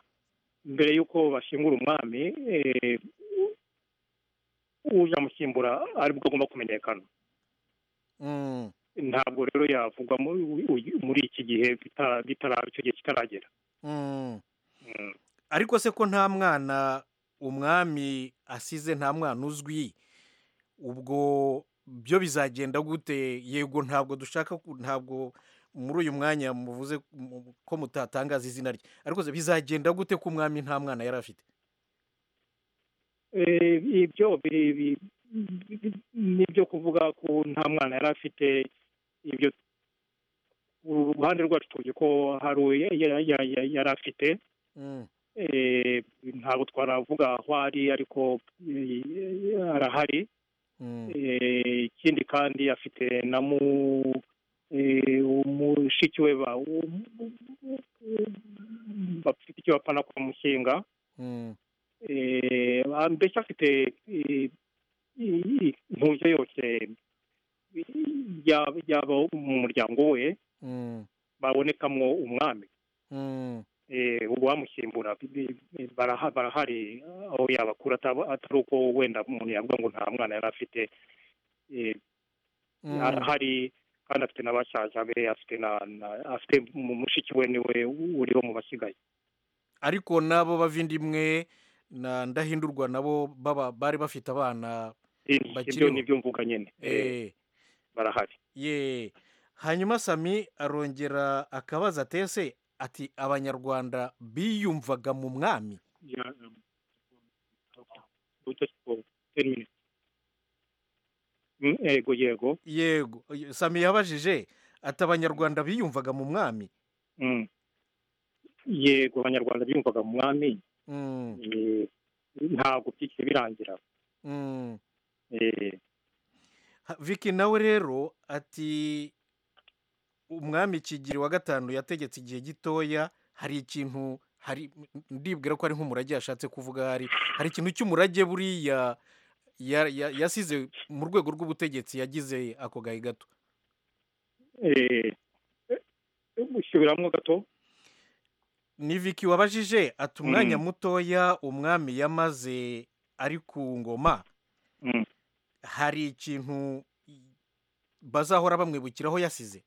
S10: mbere y'uko bashingura umwami eh, u- uje amusimbura aribwo agomba kumenyekana
S1: Mm,
S10: ntabwo rero yavugwa mu- u- u- muri iki gihe bitara- bitara- icyo gihe kitaragera
S1: mm.
S10: Mm.
S1: ariko se ko nta mwana umwami asize nta mwana uzwi ubwo byo bizagenda gute yego ntabwo dushaka ku- ntabwo muri uyu mwanya muvuze mu- ko mutatangaza izina rye ariko se bizagenda gute ko umwami nta mwana yari afite
S10: Eh, ibyo biri- bi- bi- bi- nibyo kuvuga ko nta mwana yari afite ibyo uruhande rwacu tuzi ko hari uwo ya- ya- ya- ya- yari afite
S1: Mm,
S10: Eh, ntabwo twaravuga aho ari ariko eh, arahari
S1: mm,
S10: Eh, ikindi kandi afite na mu eh, umushiki we ba- um- bafite icyo bapana kwa mushinga
S1: mm,
S10: Eh, mbese afite eh, i- i- impungenge yose yaba mu muryango we
S1: mm,
S10: babonekamwo umwami
S7: ubu bamusimbura barahari aho yabakura atari uko wenda umuntu yavuga ngo nta mwana yari afite arahari kandi afite n'abasaza be afite na afite mu mushiki we niwe uriho mu basigaye
S1: ariko n'abo bavindimwe na ndahindurwa nabo baba bari bafite abana
S7: ibyo ni byo mvuga nyine
S1: Eh,
S7: barahari
S1: ye hanyuma sami arongera akabaza atese ati abanyarwanda biyumvaga mu mwami
S7: Mm, yego yego
S1: yego sami yabajije ati abanyarwanda biyumvaga mu mwami
S7: Mm. yego abanyarwanda biyumvaga mu mwami
S1: Mm,
S7: eh, ntabwo byigeze birangira
S1: mm.
S7: Eh,
S1: Ha- Vicky nawe rero ati umwami kigiri wa gatanu yategetse igihe gitoya hari ikintu hari ndibwira ko ari nk'umurage yashatse kuvuga hari hari ikintu cy'umurage buriya ya- ya- yasize mu rwego rw'ubutegetsi yagize ako gahe gato
S7: eh, eh, gusubiramo gato
S1: ni Vicky wabajije ati umwanya
S7: Mm.
S1: mutoya umwami yamaze ari ku ngoma
S7: Mm.
S1: hari ikintu bazahora bamwibukiraho yasize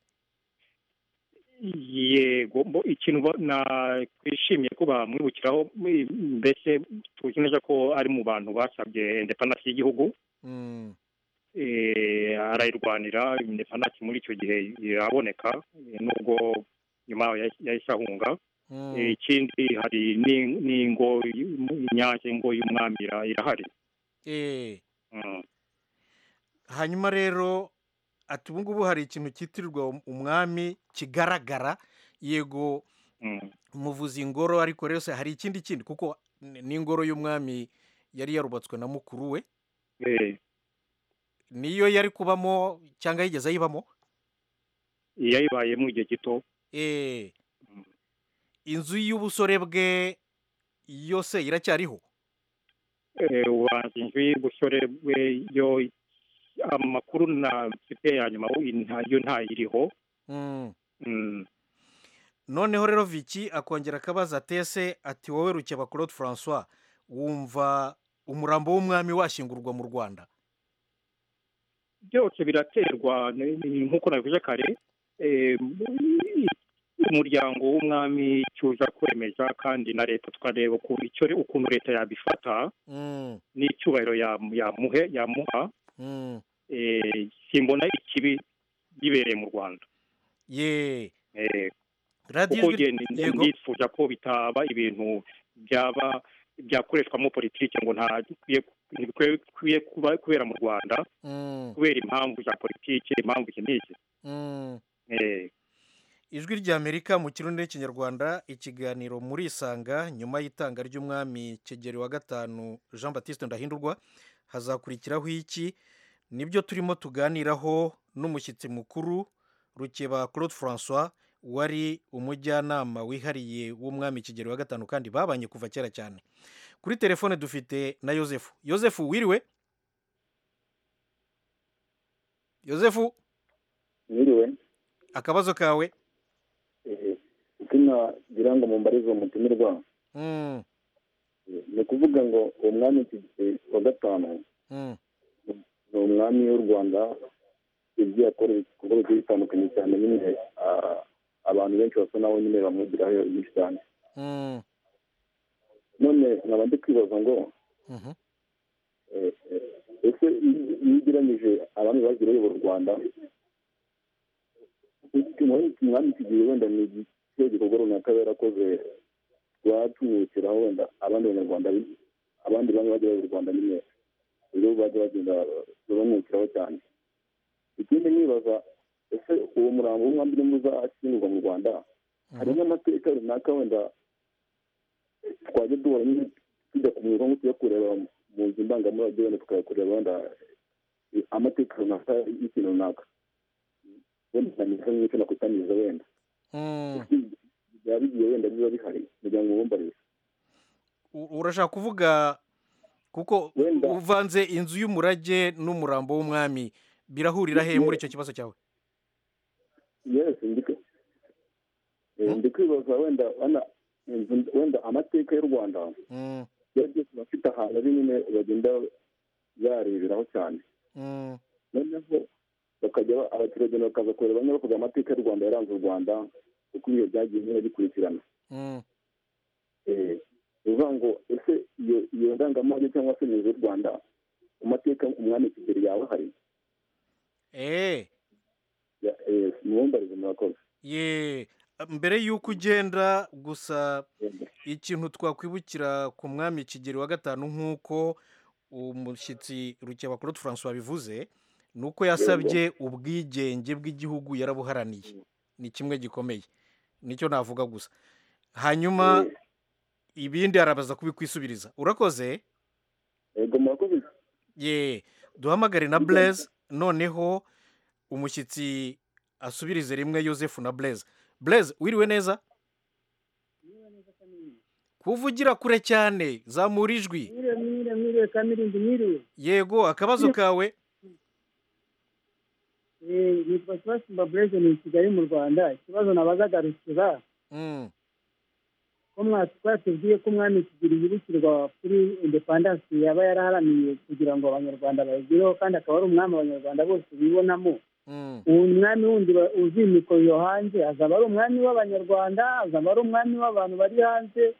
S7: yego mbo- ikintu ba- na- twishimiye ko bamwibukiraho m- mbese tuzi neza ko ari mu bantu basabye indepanasi y'igihugu
S1: Mm,
S7: eh, arayirwanira indepanasi muri icyo gihe iraboneka eh, nubwo nyuma yahi- yahise ahunga
S1: mm,
S7: Eh, ikindi hari n'in- n'ingo y'u- inyange ngo y'umwami ira- irahari
S1: eh.
S7: Mm.
S1: hanyuma rero ati ubu ngubu hari ikintu cyitirirwa um- umwami kigaragara yego
S7: Mm.
S1: muvuza ingoro ariko rero se hari ikindi kindi kuko n- n'ingoro y'umwami yari yarubatswe na mukuru we
S7: Eh,
S1: niyo yari kubamo cyangwa yigeze ayibamo
S7: yayibaye mu gihe gito
S1: Eh,
S7: Mm.
S1: inzu y'ubusore bwe yose iracyariho
S7: eh, ubanza inzu y'ubusore bwe yo amakuru na mfite ya nyuma ubu nta- yo ntayiriho
S1: Mm.
S7: Mm,
S1: noneho rero Vicky akongera akabaza atese ati wowe rukeba claude francois wumva umurambo w'umwami washyingurwa mu rwanda
S7: byose biraterwa ni- ni- nk'uko nabivuze kare eh, umuryango w'umwami icyo uza kwemeza kandi na leta tukareba ukuntu icyo ukuntu leta yabifata
S1: Mm,
S7: n'icyubahiro yamu- yamuhe yamuha
S1: mm.
S7: eh, simbona ikibi bibereye mu rwanda
S1: ye
S7: Eh,
S1: radiyo
S7: kuko
S1: ijwi-
S7: njye ndi-
S1: yego.
S7: ndifuza ko bitaba ibintu byaba byakoreshwamo politiki ngo nta bikwiye- ntibikwiye kuba kubera mu rwanda
S1: Mm,
S7: kubera impamvu za politiki impamvu iki n'iki
S1: mm.
S7: Eh,
S1: ijwi ry'amerika mu kirundi n'ikinyarwanda ikiganiro muri isanga nyuma y'itanga ry'umwami kigeri wa gatanu jean batiste ndahindurwa hazakurikiraho iki nibyo turimo tuganiraho n'umushyitsi mukuru rukeba claude francois wari umujyanama wihariye w'umwami kigeri wa gatanu kandi babanye kuva kera cyane kuri telefone dufite na yosefu yosefu wiriwe yosefu
S11: mwiriwe
S1: akabazo kawe
S11: eh, izina ngira ngo mumbarize umutumirwa
S1: Mm,
S11: eh, ni ukuvuga ngo uwo mwami Kigeli wa gatanu
S1: mm,
S11: ni umwami w'u rwanda ibyo yakora ibikorwa bigiye bitandukanye cyane nyine ah, abantu benshi basa naho nyine bamwigiraho byinshi cyane
S1: mm,
S11: none nkaba ndi kwibaza ngo
S1: mhm.
S11: eh, eh, ese iyo iyo ugereranyije abami bagiye bayobora u rwanda iki umwami kigiye wenda ni ikihe gikorwa runaka yari yarakoze rwatumwibukiraho wenda abandi banyarwanda bi- abandi bamwe bajya bayobora u rwanda nyine rero bajya bagenda bamwibukiraho cyane ikindi nibaza ese uwo murambo w'umwami urimo uzashyingurwa mu rwanda hari n'amateka runaka wenda twajya duhora nyine tujya kumurwa ngo tujya kureba mu nzu ndangamurage wenda tukayakureba wenda amateka runaka y'ikintu runaka wenda nanyuze nk'icyo nakusaniriza wenda
S1: Mm.
S11: byaba bigiye wenda biba bihari kugira ngo wumvarize
S1: U- urashaka kuvuga kuko
S11: Wenda.
S1: uvanze inzu y'umurage n'umurambo w'umwami birahurira he muri icyo kibazo cyawe
S11: yesi ndiko
S9: ndi kwibaza wenda wana- wenda amateka y'u rwanda
S1: Mm,
S9: byari byose bafite ahantu ari nyine bagenda bareberaho cyane
S1: mm,
S9: noneho bakajya ba- abaturage bakaza kureba nyine bakugira amateka y'u rwanda yaranze u rwanda uko ibihe byagiye nyine bikurikirana
S1: mm.
S9: Eh, ni ukuvuga ngo ese iyo iyo ndangamurage cyangwa se umuyobozi w'u rwanda mu mateka umwami kigeri yawe hari
S1: Eh,
S9: mubumbarize murakoze
S1: ye mbere y'uko ugenda gusa ikintu twakwibukira ku mwami kigeri wa gatanu nk'uko umushyitsi rukebakurute francois bivuze ni uko yasabye ubwigenge bw'igihugu yarabuharaniye ni kimwe gikomeye nicyo navuga gusa hanyuma ibindi arabaza kubikwisubiriza urakoze
S9: yego murakoze
S1: ye duhamagare na bureze noneho umushyitsi asubirize rimwe yosefu na bureze bureze wiriwe neza kuvugira kure cyane zamura ijwi
S8: mwiriwe mwiriwe mwiriwe kamirindi mwiriwe
S1: yego akabazo kawe
S8: Eh, nitwa kibasumba bureze ni kigali mu rwanda ikibazo nabazagarukira
S1: Mm,
S8: ko mwa- twatubwiye ko umwami kigeli yibukirwa kuri indepandansi yaba yaraharaniye kugira ngo abanyarwanda bayigireho kandi akaba ari umwami abanyarwanda bose bibonamo
S1: mm,
S8: ubu umwami wundi wa- uzimikwa yo hanze azaba ari umwami w'abanyarwanda azaba ari umwami w'abantu bari hanze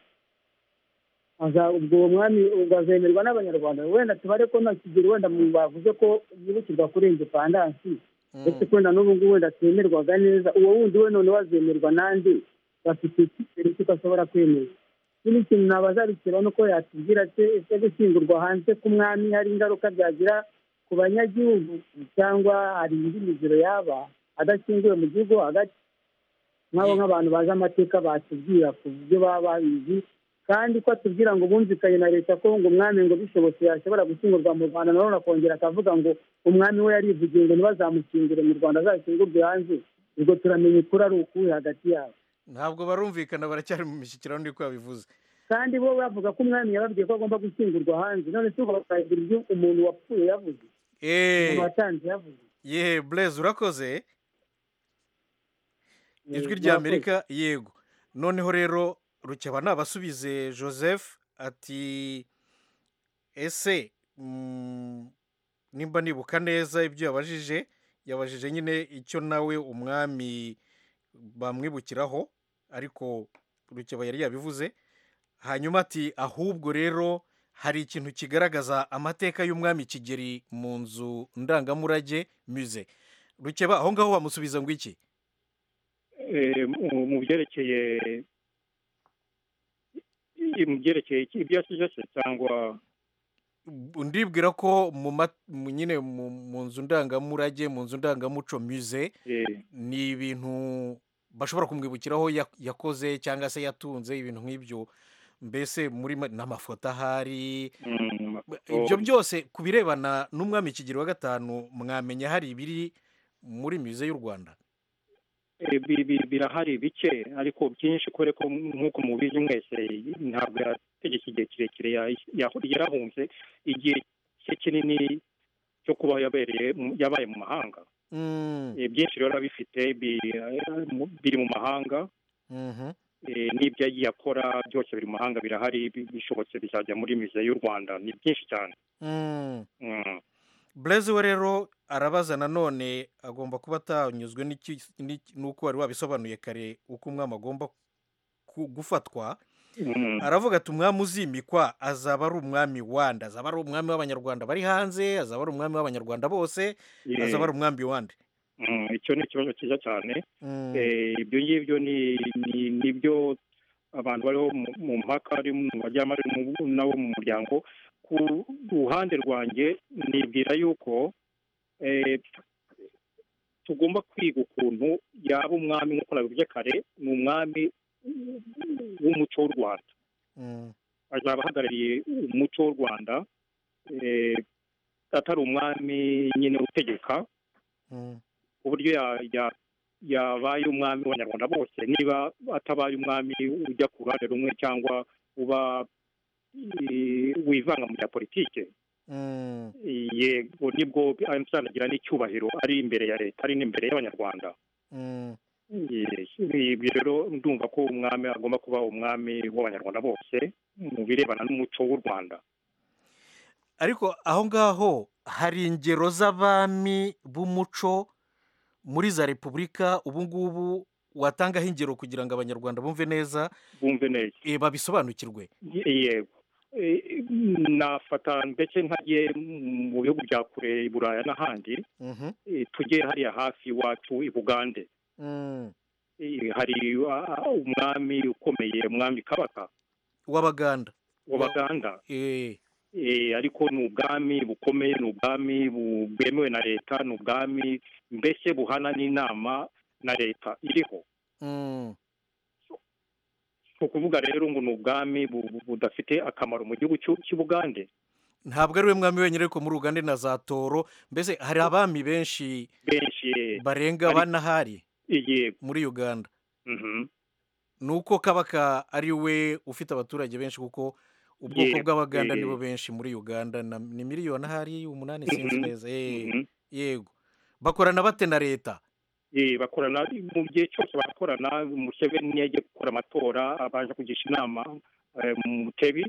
S8: aza- ubwo uwo mwami ubwo azemerwa n'abanyarwanda wenda tubare ko nta kigero wenda mu- bavuze ko yibukirwa kuri indepandansi
S1: mm,
S8: ndetse kwenda n'ubu ngubu wenda twemerwaga neza uwo wundi we noneho azemerwa n'andi bafite icyizere cy'uko ashobora kwemera ikindi kintu nabazarukira ni uko yatubwira se ese gushyingurwa hanze k'umwami hari ingaruka byagira ku banyagihugu cyangwa hari indi miziro yaba adashyinguwe mu gihugu hagati nk'abo nk'abantu bazi amateka batubwira ku byo baba babizi kandi ko atubwira ngo bumvikanye na leta ko ngo umwami ngo bishobotse yashobora gushyingurwa mu rwanda nanone akongera akavuga ngo umwami we yarivugiye ngo ntibazamukingire mu rwanda azashyingurwe hanze ubwo turamenya ukuri ari ukuwe hagati yabo
S1: ntabwo barumvikana baracyari mu mishyikirano niko yabivuze
S8: kandi bo bavuga ko umwami yababwiye ko agomba gushyingurwa hanze none si ubwo bakagira ibyo umuntu wapfuye yavuze
S1: Eh,
S8: umuntu watanze yavuze
S1: ye bureze urakoze ijwi
S8: Eh,
S1: rya
S8: murakoze.
S1: amerika yego noneho rero rukeba nabasubize joseph ati ese mm, nimba nibuka neza ibyo yabajije yabajije nyine icyo nawe umwami bamwibukiraho ariko rukeba yari yabivuze hanyuma ati ahubwo rero hari ikintu kigaragaza amateka y'umwami kigeri mu nzu ndangamurage muze rukeba aho ngaho bamusubiza ngo iki
S7: Eh, mu- mu byerekeye mu byerekeye iki- ibyo yasize se cyangwa
S1: ndibwira ko mu ma- mu- nyine mu mu nzu ndangamurage mu nzu ndangamuco muze
S7: eh,
S1: ni ibintu bashobora kumwibukiraho ya- yakoze cyangwa se yatunze ibintu nk'ibyo mbese muri ma- n'amafoto ahari
S7: mm,
S1: ibyo
S7: amafoto.
S1: byose ku birebana n'umwami kigero wa gatanu mwamenya hari ibiri muri muze y'u rwanda
S7: Eh, bi- bi- birahari bike ariko byinshi kubera ko nk'uko mubizi mwese ntabwo yategetse igihe kirekire ya- ya- yarahunze igihe cye kinini cyo kuba yabereye mu- yabaye mu mahanga
S1: Mm,
S7: Eh, byinshi rero bifite biri mu mahanga
S1: mhm,
S7: Eh, n'ibyo yagiye akora byose biri mu mahanga birahari bi- bishobotse bizajya muri mize y'u rwanda ni byinshi cyane
S1: mm.
S7: Mm.
S1: bureze we rero arabaza nanone agomba kuba atanyuzwe n'iki- n'iki- n'uko wari wabisobanuye kare uko umwami agomba ku- gufatwa
S7: Mm.
S1: aravuga ati umwami uzimikwa azaba ari umwami wande azaba ari umwami w'abanyarwanda bari hanze azaba ari umwami w'abanyarwanda bose
S7: Eh,
S1: azaba ari umwami wande
S7: mm, icyo ni ikibazo cyiza cyane
S1: Mm,
S7: Eh, ibyo ngibyo ni ni- ni byo abantu bariho mu- mu mpaka ari mu bajyamo ari mu- nabo mu muryango ku ruhande rwanjye nibwira yuko eh, tugomba kwiga ukuntu yaba umwami nk'uko nabivuze kare ni umwami w'umuco w'u rwanda
S1: mm,
S7: azaba ahagarariye umuco w'u rwanda eh, atari umwami nyine utegeka
S1: mm,
S7: ku buryo ya- ya- yabaye umwami w'abanyarwanda bose niba atabaye umwami ujya ku ruhande rumwe cyangwa uba eh, wivanga mu bya politike
S1: mm,
S7: yego nibwo azanagira n'icyubahiro ari imbere ya leta ari n'imbere y'abanyarwanda
S1: mm.
S7: ibyo rero ndumva ko umwami agomba kuba umwami w'abanyarwanda bose mu birebana n'umuco w'u rwanda
S1: ariko aho ngaho hari ingero z'abami b'umuco muri za repubulika ubu ngubu watangaho ingero kugira ngo abanyarwanda bumve neza
S7: bumve neza
S1: eh, babisobanukirwe
S7: Ye- yego Eh, nafata ndetse ntagiye mu bihugu bya kure i buraya n'ahandi
S1: Mhm,
S7: eh, tujye hariya hafi iwacu i bugande
S1: mm.
S7: Eh, hari ah, umwami ukomeye umwami kabaka
S1: w'abaganda
S7: w'abaganda
S1: Eh,
S7: Eh, ariko ni ubwami bukomeye ni ubwami bu- bwemewe na leta ni ubwami mbese buhana n'inama na leta iriho
S1: mm.
S7: ni ukuvuga rero ngo ni ubwami bu- bu- budafite akamaro mu gihugu cy'u- cy'ubugande
S1: ntabwo ari we mwami wenyine ariko muri uganda ni na za toro mbese hari abami benshi
S7: benshi
S1: barenga
S7: Ari-
S1: bane ahari
S7: igiye
S1: muri uganda ni uko kabaka ari we ufite abaturage benshi kuko ubwoko
S7: Yego,
S1: bw'abaganda
S7: eh.
S1: nibo benshi muri uganda na- ni miliyoni ahari umunani sinzi
S7: Mhm,
S1: neza eh, yego bakorana bate na leta
S7: bakorana mu gihe cyose barakorana museveni yagiye gukora amatora abanje kugisha inama eh, mu mutebi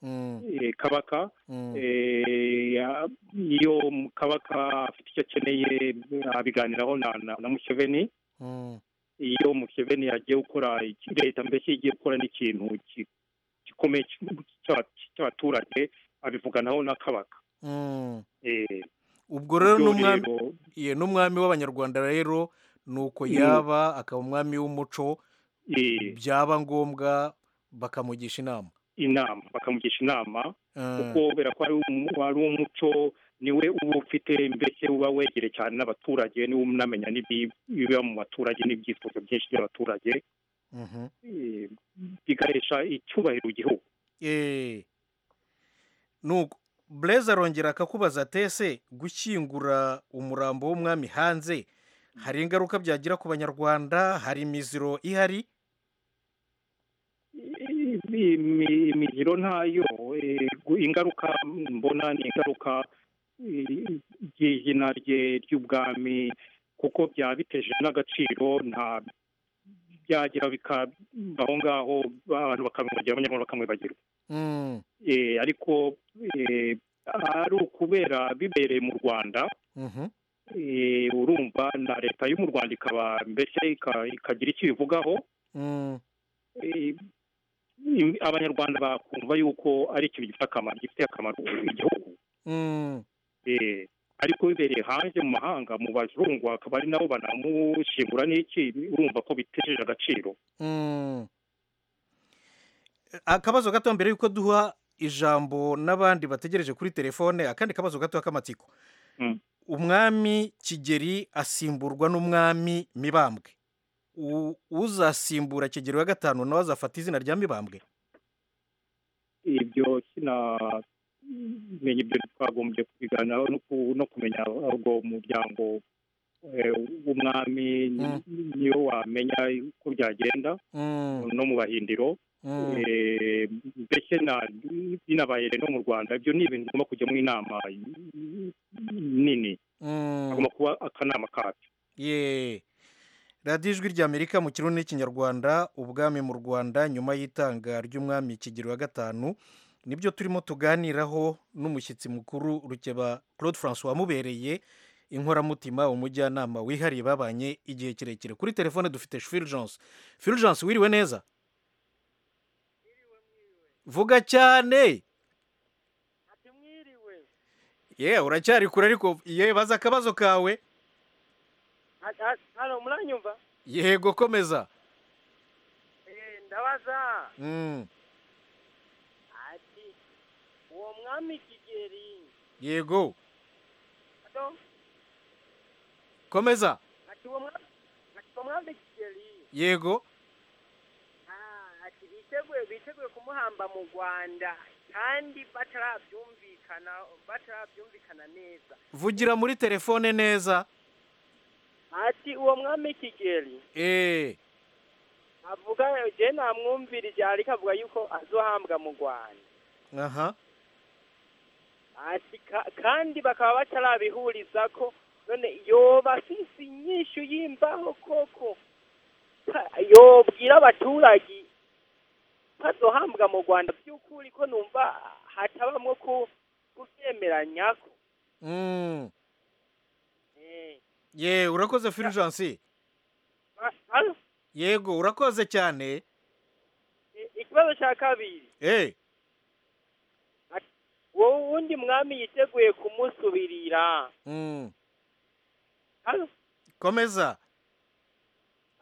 S1: Mm,
S7: eh, kabaka
S1: mm.
S7: Eh, ya- iyo kabaka afite icyo akeneye abiganiraho na na- na museveni
S1: Mm,
S7: iyo museveni yagiye gukora iki- leta mbese igiye gukora n'ikintu ki- gikomeye cy'u- cy'aba- cy'abaturage abivuganaho na kabaka
S1: mm.
S7: Eh,
S1: ubwo rero
S7: ibyo
S1: n'umwami
S7: rero,
S1: ye, n'umwami w'abanyarwanda rero ni uko
S7: Mm.
S1: yaba akaba umwami w'umuco
S7: eh,
S1: byaba ngombwa bakamugisha inama
S7: inama bakamugisha inama
S1: Eh,
S7: kuko kubera ko ari umu- ari umuco niwe uba ufite mbese uba wegereye cyane n'abaturage niwe unamenya n'ibi- ibiba mu baturage n'ibyifuzo byinshi by'abaturage
S1: mhm.
S7: eh, bigahesha icyubahiro igihugu
S1: Eh. nuko bureze arongera akakubaza ati ese gushyingura umurambo w'umwami hanze hari ingaruka byagira ku banyarwanda hari imiziro ihari
S7: I- imi- imigiro ntayo eh, gu- ingaruka mbona ni ingaruka eh, ry'izina rye ry'ubwami kuko byaba biteje n'agaciro nta byagira bikabaho ngaho abantu bakamwibagirwa abanyarwanda bakamwibagirwa
S1: Mm,
S7: Eh, ariko eh, ari ukubera bibereye mu rwanda
S1: mhm.
S7: eh, urumva na leta yo mu rwanda ikaba mbese ika- ikagira icyo ibivugaho
S1: Mm,
S7: eh, im- abanyarwanda bakumva yuko ari ikintu gifite akamaro gifitiye akamaro igihugu
S1: mm,
S7: Eh, ariko bibereye hanze mu mahanga mu bazungu akaba ari nabo banamushingura n'iki urumva ko bitejeje agaciro
S1: mm. akabazo gato mbere y'uko duha ijambo n'abandi bategereje kuri telefone akandi kabazo gato k'amatsiko
S7: Mm.
S1: umwami kigeri asimburwa n'umwami mibambwe U- uzasimbura kigeri wa gatanu nawe azafata izina rya mibambwe
S7: ibyo sinamenya ibyo twagombye kubiganiraho no ku- no kumenya ubwo muryango eh, w'umwami
S1: Mm.
S7: niyo wamenya uko byagenda
S1: Mm,
S7: no mu bahindiro
S1: mm.
S7: Eh, mbese na- binabaye no mu rwanda ibyo ni ibintu bigomba kujyamo inama nini
S1: Mm,
S7: hagomba kuba akanama kabyo
S1: ye radiyo ijwi ry'amerika mu kirundi n'ikinyarwanda ubwami mu rwanda nyuma y'itanga ry'umwami kigero wa gatanu nibyo turimo tuganiraho n'umushyitsi mukuru rukeba claude francois wamubereye inkoramutima umujyanama wihariye babanye igihe kirekire kuri telefone dufite fulgence fulgence wiriwe neza vuga cyane
S12: mwiriwe
S1: ye uracyari kure ariko ye baza akabazo kawe
S12: hano muranyumva
S1: yego komeza
S12: Eh, ndabaza
S1: Mm,
S12: ati uwo mwami kigeri
S1: yego
S12: ado
S1: komeza
S12: ati uwo mwami ati uwo mwami kigeri
S1: yego
S12: ah, ati biteguye biteguye kumuhamba mu rwanda kandi batarabyumvikana batarabyumvikana neza
S1: vugira muri telefone neza
S12: ati uwo mwami kigeri
S1: eee
S12: avuga je namwumvirije ariko avuga yuko azohambwa mu rwanda
S1: aha
S12: ati ka- kandi bakaba batarabihuriza ko none yoba afise inyishu y'imbaho koko yobwira abaturage bazohambwa mu rwanda by'ukuri ko numva hatabamo ku- kubyemeranya ko
S1: Mm.
S12: Eh,
S1: ye urakoze fulgence
S12: ba- hano,
S1: yego urakoze cyane
S12: i- ikibazo cya kabiri
S1: eh
S12: wowe uwundi mwami yiteguye kumusubirira
S1: mm.
S12: Hano,
S1: komeza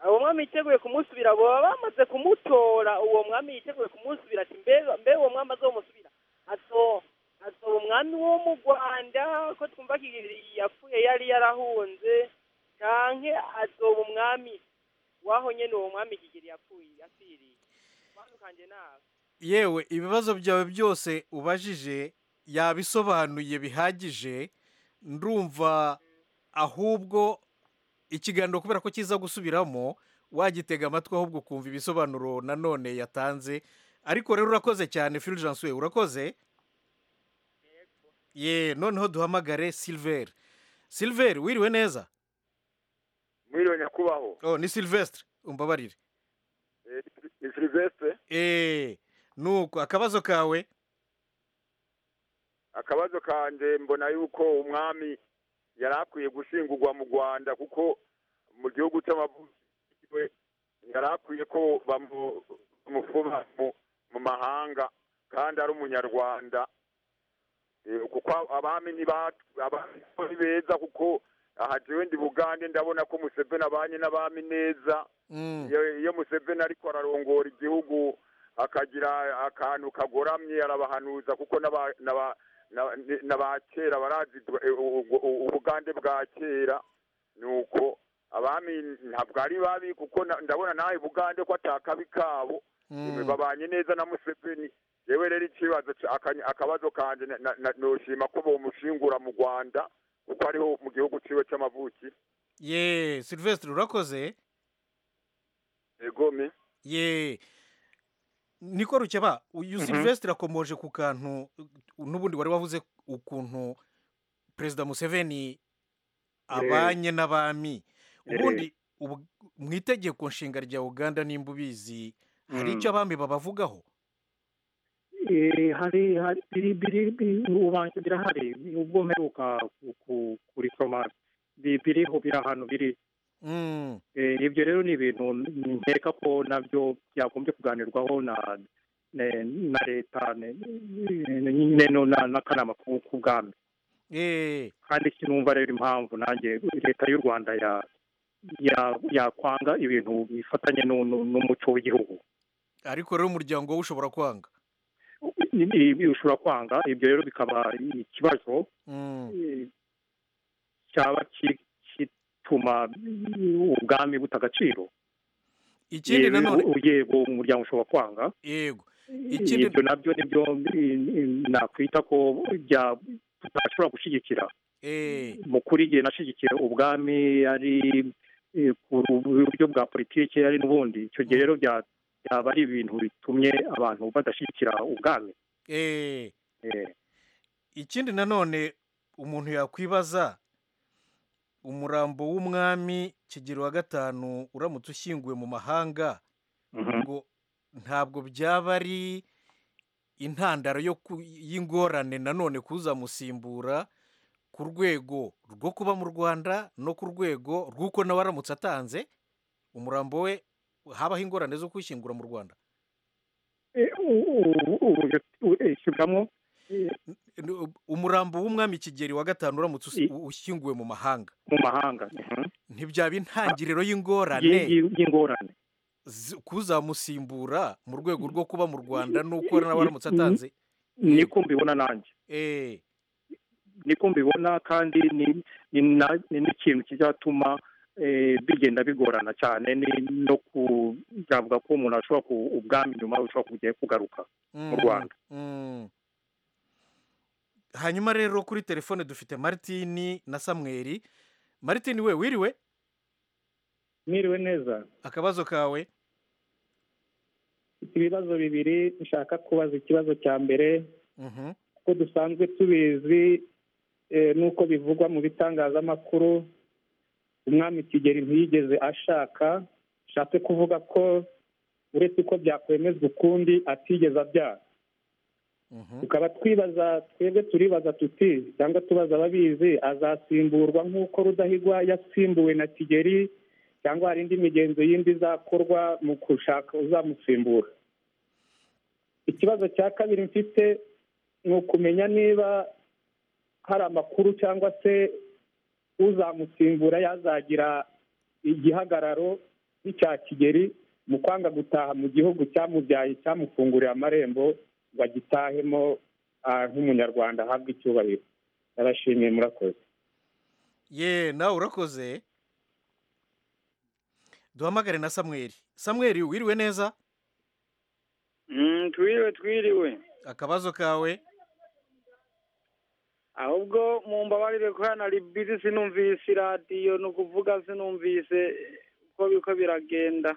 S12: uwo mwami yiteguye kumusubira baba bamaze kumutora uwo mwami yiteguye kumusubira ati mbe mbe uwo mwami azomusubira azo azoba umwami wo mu rwanda ko twumva yapfuye yari yarahunze canke azoba umwami waho nyene uwo mwami kigeli yapfuye yapfiriye twandukanye nawe
S1: yewe ibibazo byawe byose ubajije yabisobanuye bihagije ndumva ahubwo ikiganiro kubera ko kiza gusubiramo wagitega amatwi ahubwo ukumva ibisobanuro nanone yatanze ariko rero urakoze cyane fulgence we urakoze ye noneho duhamagare silver silver wiriwe neza
S13: mwiriwe nyakubahwa
S1: oh ni silvestre umbabarire
S13: Eh, ni silvestre
S1: eee nuko akabazo kawe
S13: akabazo kanje mbona yuko umwami yari akwiye gushingurwa mu rwanda kuko mu gihugu cy'amavukiwe yari akwiye ko bamu- bamufuba mu, mu mahanga kandi ari umunyarwanda Eh, kuko abami ni ba- abami ni beza kuko aha jewe ndi bugande ndabona ko museveni abanye n'abami neza iyo iyo museveni ariko ararongora igihugu akagira akantu kagoramye arabahanuza kuko n'aba- n'aba- n'aba- n'aba kera barazi eh, u- u- u- ubugande bwa kera ni uko abami ntabwo ari babi kuko na- ndabona nawe bugande ko atakabi kabo
S1: Mm.
S13: babanye neza na museveni yewe rero ikibazo ca- aka- akabazo kanjye na- na- na- noshima ko bomushingura mu rwanda kuko ariho mu gihugu ciwe c'amavuki
S1: ye silvestre urakoze
S13: egome
S1: ye niko rukeba uyu
S13: Mhm.
S1: silvestre akomoje ku kantu uh, n'ubundi wari wavuze ukuntu perezida museveni abanye n'abami ubundi ubu- mu itegeko nshinga rya uganda nimba ubizi hari
S7: Mm.
S1: icyo abami babavugaho
S7: Eh, hari hari biri biri biri- ubanje birahari ubwo mperuka ku- ku- kurisoma bi- biriho biri ahantu biri
S1: Mm.
S7: Eh, ibyo rero ni ibintu nkeka ko nabyo byagombye kuganirwaho na ne- na leta ne- ne- nyine no na- n'akanama ku- k'ubwami
S1: Eh,
S7: kandi sinumva rero impamvu nanjye leta y'u rwanda ya ya- yakwanga ibintu bifatanye n'u- n'u- n'umuco w'igihugu
S1: ariko rero umuryango wowe ushobora kwanga
S7: Ibi- ibi ushobora kwanga ibyo rero bikaba ikibazo
S1: Mm.
S7: eh, cyaba ki- kituma ubwami buta agaciro
S1: ikindi
S7: Yewe,
S1: nanone
S7: u- yego umuryango ushobora kwanga
S1: yego ikindi
S7: ibyo nabyo nibyo i- i- nakwita ko bya- tutashobora gushyigikira
S1: eh,
S7: mu kuri igihe nashyigikiye ubwami ari eh, ku buryo bwa politiki ari n'ubundi icyo gihe rero bya- byaba ari ibintu bitumye abantu badashyigikira ubwami
S1: eh.
S7: Eh,
S1: ikindi nanone umuntu yakwibaza umurambo w'umwami kigero wa gatanu uramutse ushyinguwe mu mahanga ngo ntabwo byaba ari intandaro yo ku- y'ingorane nanone kuzamusimbura ku rwego rwo kuba mu rwanda no ku rwego rw'uko nawe aramutse atanze umurambo we habaho ingorane zo kwishyingura mu rwanda
S7: eh, u- u- u- u- eh, shyiramo eh,
S1: N- umurambo w'umwami kigeri wa gatanu uramutse usi- ushyinguwe mu mahanga
S7: mu mahanga mhm.
S1: ntibyaba intangiriro y'ingorane
S7: Yi- yi- y'ingorane
S1: zi- kuzamusimbura mu rwego rwo kuba mu rwanda n'uko nawe aramutse atanze
S7: niko mbibona nanjye
S1: eh
S7: niko mbibona kandi ni- ni na- ni n'ikintu kizatuma eh, bigenda bigorana cyane ni- no ku- byavuga ko umuntu ashobora ku ubwami nyuma ushobora kujya kugaruka mu
S1: Mm,
S7: rwanda
S1: mm. hanyuma rero kuri telefone dufite maritini na samweri maritini we wiriwe
S14: mwiriwe neza
S1: akabazo kawe
S14: mfite ibibazo bibiri nshaka kubaza ikibazo cya mbere
S1: Mhm.
S14: kuko dusanzwe tubizi eh, n'uko bivugwa mu bitangazamakuru umwami kigeli ntiyigeze ashaka bishatse kuvuga ko uretse uko byakwemezwa ukundi atigeze abyara tukaba twibaza twebwe turibaza tuti cyangwa tubaza ababizi azasimburwa nk'uko rudahigwa yasimbuwe na kigeli cyangwa hari indi migenzo yindi izakorwa mu gushaka uzamusimbura ikibazo cya kabiri mfite ni ukumenya niba hari amakuru cyangwa se uzamusimbura yazagira igihagararo nk'icya kigeli mu kwanga gutaha mu gihugu cyamubyaye cyamufunguriye amarembo ngo agitahemo ah, nk'umunyarwanda ahabwe icyubahiro ndabashimiye murakoze
S1: ye nawe urakoze duhamagare na samweri samweri wiriwe neza
S10: twiriwe twiriwe
S1: akabazo kawe
S10: ahubwo mu mbabarire ko hano ari bizi sinumvise iradiyo ni ukuvuga sinumvise uko biko biragenda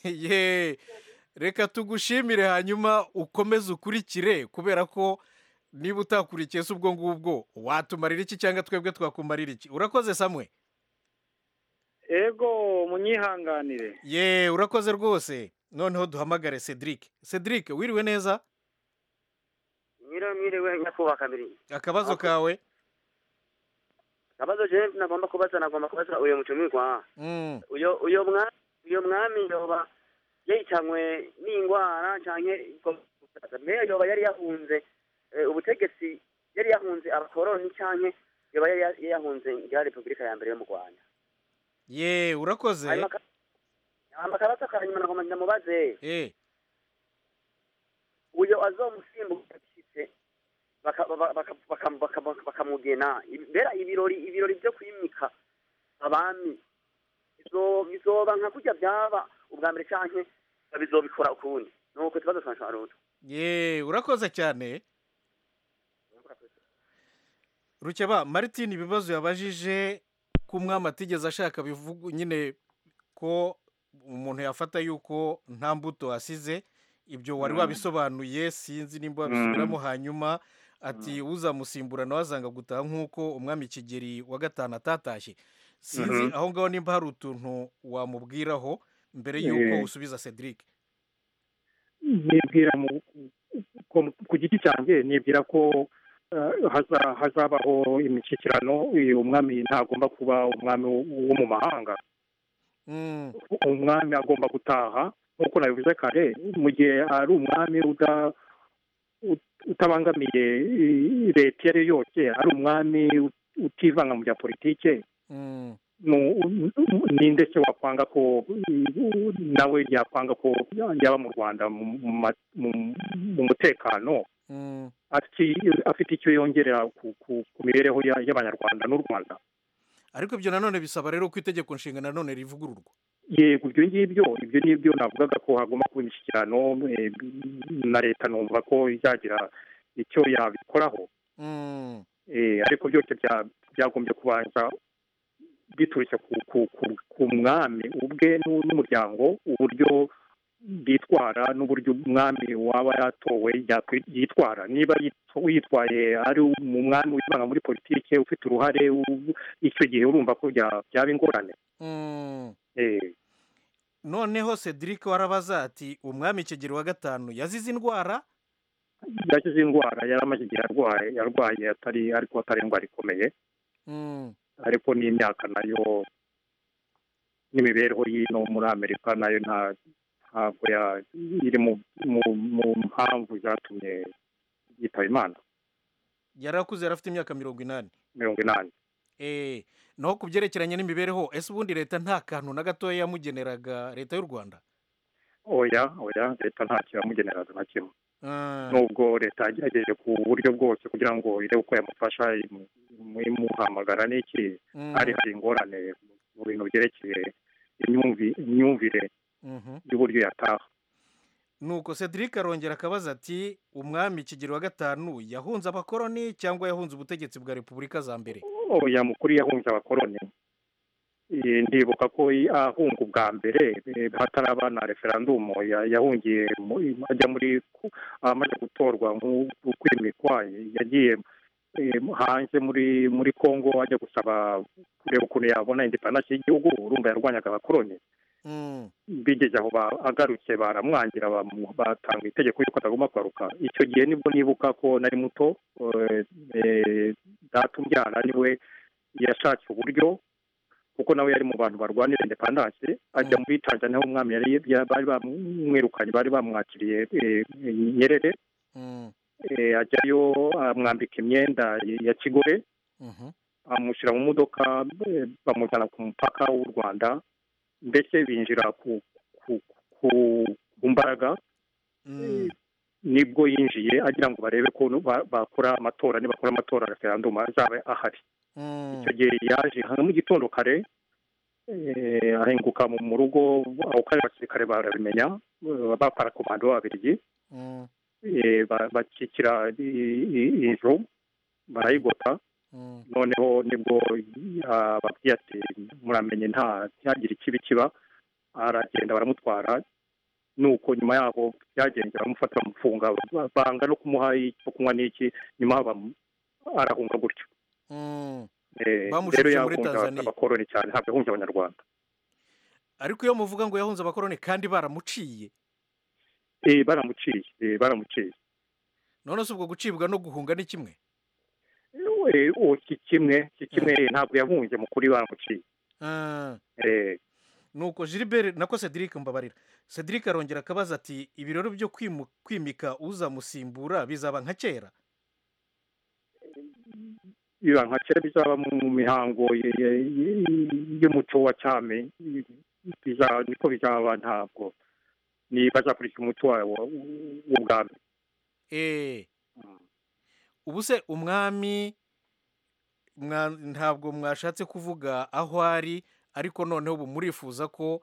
S1: ye reka tugushimire hanyuma ukomeze ukurikire kubera ko niba utakurikiye se ubwo ngubwo watumarira iki cyangwa twebwe twakumarira iki urakoze samwe
S10: ego munyihanganire
S1: ye urakoze rwose noneho duhamagare cedric cedric wiriwe neza
S15: nyiramirwe nyakubahwa kabiri
S1: akabazo kawe
S15: abazo jewe nagomba kubaza nagomba kubaza uyo mutumirwa
S1: Mm.
S15: uyo uyo mwa uyo mwami yoba yahitanywe n'indwara canke meya yoba yari yahunze eh, ubutegetsi yari yahunze abakoroni canke yoba yari ya- yahunze ngira repubulika ya mbere yo mu rwanda
S1: ye urakoze
S15: hanyuma ka- hanyuma akabazo kanyuma nagomba ndamubaze
S1: Eh,
S15: uyo azomusimbuka bishyitse baka- baka- baka- baka- baka- bakamugena mbera ibirori ibirori byo kwimika abami bizo- bizoba nka kurya byaba ubwa mbere canke bizobikora ukundi nuko ikibazo cancaruto
S1: ye urakoze cyane rukeba martin ibibazo yabajije ko umwami atigeze ashaka bivuga nyine ko umuntu yafata yuko nta mbuto asize ibyo wari
S16: Mm.
S1: wabisobanuye sinzi nimba wabisubiramo hanyuma ati uzamusimbura nawe azanga gutaha nk'uko umwami kigeri wa gatanu atatashye sinzi
S16: Mhm.
S1: aho ngaho nimba hari utuntu wamubwiraho mbere
S7: Eh.
S1: yuko usubiza cedric
S7: nibwira mu ku- ku giti cyanjye nibwira ko eh, haza- hazabaho imishyikirano uyu umwami ntagomba kuba umwami wo- wo mu mahanga umwami agomba gutaha nk'uko nabivuze kare mu gihe ari umwami uda- ut- utabangamiye i- leta iyo ari yo yose ari umwami ut- utivanga mu bya politike
S1: Mm.
S7: nu- ninde se wakwanga ko i- nawe yakwanga ko yaba mu rwanda mu- mu ma- mu- mu mutekano
S1: Mm.
S7: ati- afite icyo yongerera ku- ku ku mibereho ya- y'abanyarwanda n'u rwanda
S1: ariko ibyo nanone bisaba rero ko itegeko nshinga nanone rivugururwa
S7: yego ibyo ngibyo ibyo nibyo navugaga ko hagomba kuba imishyikirano eh, na leta numva ko izagira icyo yabikoraho
S1: Mm.
S7: Eh, ariko byose bya- byagombye kubanza biturutse ku, ku, ku, ku mwami ubwe n'u- n'umuryango uburyo bitwara n'uburyo umwami waba yatowe yakwi- yitwara niba yitwa- yitwaye ari umwami wivanga muri politike ufite uruhare u- icyo gihe urumva ko bya- byaba ingorane
S1: Mm.
S7: Eh,
S1: noneho cedric warabaza ati umwami kigeri wa gatanu yazize indwara
S7: yakize indwara yari amaze igihe arwaye yarwaye atari ariko atari indwara ikomeye
S1: Mm.
S7: ariko n'imyaka nayo n'imibereho y'ino muri amerika nayo nta ntabwo ya- iri mu mu- mu mpamvu zatumye yitaba imana
S1: yari akuze yari afite imyaka mirongo inani
S7: mirongo inani
S1: eh naho ku byerekeranye n'imibereho ese ubundi leta nta kantu na gatoya yamugeneraga leta y'u rwanda
S7: oya oya leta ntacyo yamugeneraga na kimwe
S1: Ah,
S7: nubwo leta yagerageje ku buryo bwose kugira ngo irebe uko yamufasha imu- imu- imuhamagara n'iki
S1: Mm.
S7: hari hari ingorane mu bintu byerekeye imyumvi- imyumvire
S1: mhm.
S7: y'uburyo yataha
S1: nuko cedric arongera akabaza ati umwami kigeri wa gatanu yahunze abakoroni cyangwa yahunze ubutegetsi bwa repubulika za mbere
S7: oya mukuru yahunze abakoroni Eh, ndibuka ko i- ahunga ubwa mbere eh, hataraba na referandumu ya- yahungiye mu- ajya muri ku- amaze gutorwa nk'u- kwimikwa yagiye eh, hanze muri muri kongo ajya gusaba kureba ukuntu yabona indepandansi y'igihugu urumva yarwanyaga abakoroni bigeze aho ba- agarutse baramwangira bamu- batanga itegeko yuko atagomba kugaruka icyo gihe nibwo nibuka ko nari muto eh, eh, data umbyara niwe yashatse uburyo kuko nawe yari mu bantu barwanira indepandanse ajya muri tanzania aho umwami yari ya- bari bamwirukanye bari bamwakiriye eh, nyerere Eh, ajyayo amwambika imyenda ya kigore amushyira mu modoka eh, bamujyana ku mupaka w'u rwanda mbese binjira ku ku ku ku mbaraga nibwo yinjiye agira ngo barebe ko ba- bakora amatora nibakora amatora referendum azaba ahari icyo gihe yaje hano mu gitondo kare eh, ahinguka mu mu rugo aho kare abasirikare barabimenya eh, bapara komando b'ababirigi eh, ba- bakikira i- i- inzu barayigota noneho nibwo ababwiye ati muramenye nta ntihagire ikibi kiba aragenda baramutwara nuko nyuma yaho byagenze baramufata bamufunga ba- banga no kumuha icyo kunywa n'iki nyuma bamu- arahunga gutyo Eh,
S1: Bamushubije
S7: rero
S1: muri
S7: yahunze
S1: Tanzania.
S7: abakoroni cyane ntabwo yahunze abanyarwanda
S1: ariko iyo muvuga ngo yahunze abakoroni kandi baramuciye
S7: Eh, baramuciye eh, baramuciye
S1: none se ubwo gucibwa no guhunga ni kimwe
S7: Eh, uwo si kimwe si kimwe eh, ntabwo yahunze mu kuri baramuciye
S1: Ah.
S7: Eh,
S1: nuko gilbert nako cedric mbabarira cedric arongera akabaza ati ibirori byo kwimu- kwimika uzamusimbura bizaba nka kera
S7: biba nka kera bizaba mu mihango ye- ye- ye- y'umuco wa cyame biza- niko bizaba ntabwo ni bazakurikira umuco wabo w'ubwami
S1: eee ubu se umwami mwa- ntabwo mwashatse kuvuga aho ari ariko noneho ubu murifuza ko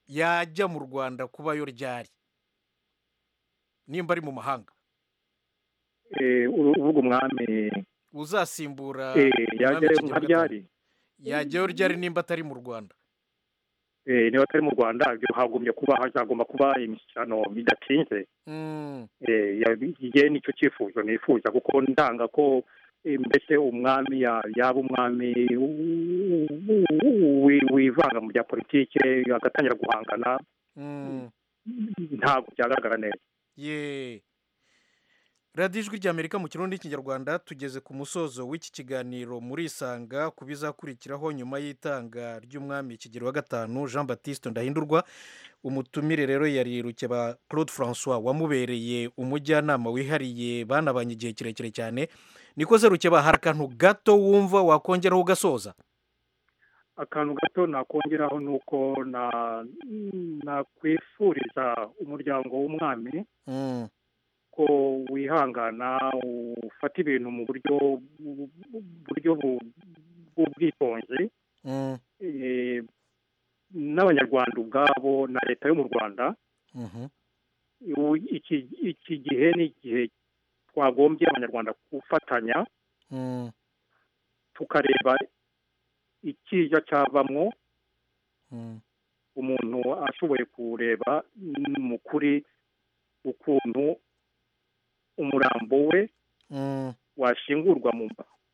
S1: yajya mu rwanda kuba yo ryari nimba ari mu mahanga
S7: Eh, uru- uvuga umwami
S1: uzasimbura
S7: eh,
S1: umwami
S7: yajyayo
S1: Kigeli
S7: nka
S1: V.
S7: ryari
S1: yajyayo ryari nimba atari mu rwanda
S7: Eh, niba atari mu rwanda ibyo hagumye kuba hazagomba kuba imishyikirano bidatinze
S1: Mm.
S7: Eh, ya- igihe nicyo cyifuzo nifuza kuko ndanga ko eh, mbese umwami ya- yaba umwami u- u- wi- wivanga mu bya politike agatangira guhangana
S1: Mm.
S7: ntabwo byagaragara neza
S1: ye radiyo ijwi ry'amerika mu kirundi n'ikinyarwanda tugeze ku musozo w'iki kiganiro murisanga ku bizakurikiraho nyuma y'itanga ry'umwami kigero wa gatanu jean batiste ndahindurwa umutumire rero yari rukeba claude francois wamubereye umujyanama wihariye banabanye igihe kirekire cyane niko se rukeba hari akantu gato wumva wakongeraho ugasoza
S7: akantu gato nakongeraho ni uko na- nakwifuriza umuryango w'umwami
S1: Mm.
S7: ko wihangana ufata ibintu mu buryo bu- bu- buryo bu- bw'ubwitonzi
S1: Mm.
S7: eh, n'abanyarwanda ubwabo na leta yo mu rwanda
S1: Mhm.
S7: ubu iki iki gihe ni igihe twagombye abanyarwanda gufatanya
S1: Mm.
S7: tukareba ikiza cyavamo
S1: Mm.
S7: umuntu ashoboye kureba mu kuri ukuntu umurambo we
S1: Mm.
S7: washingurwa mu,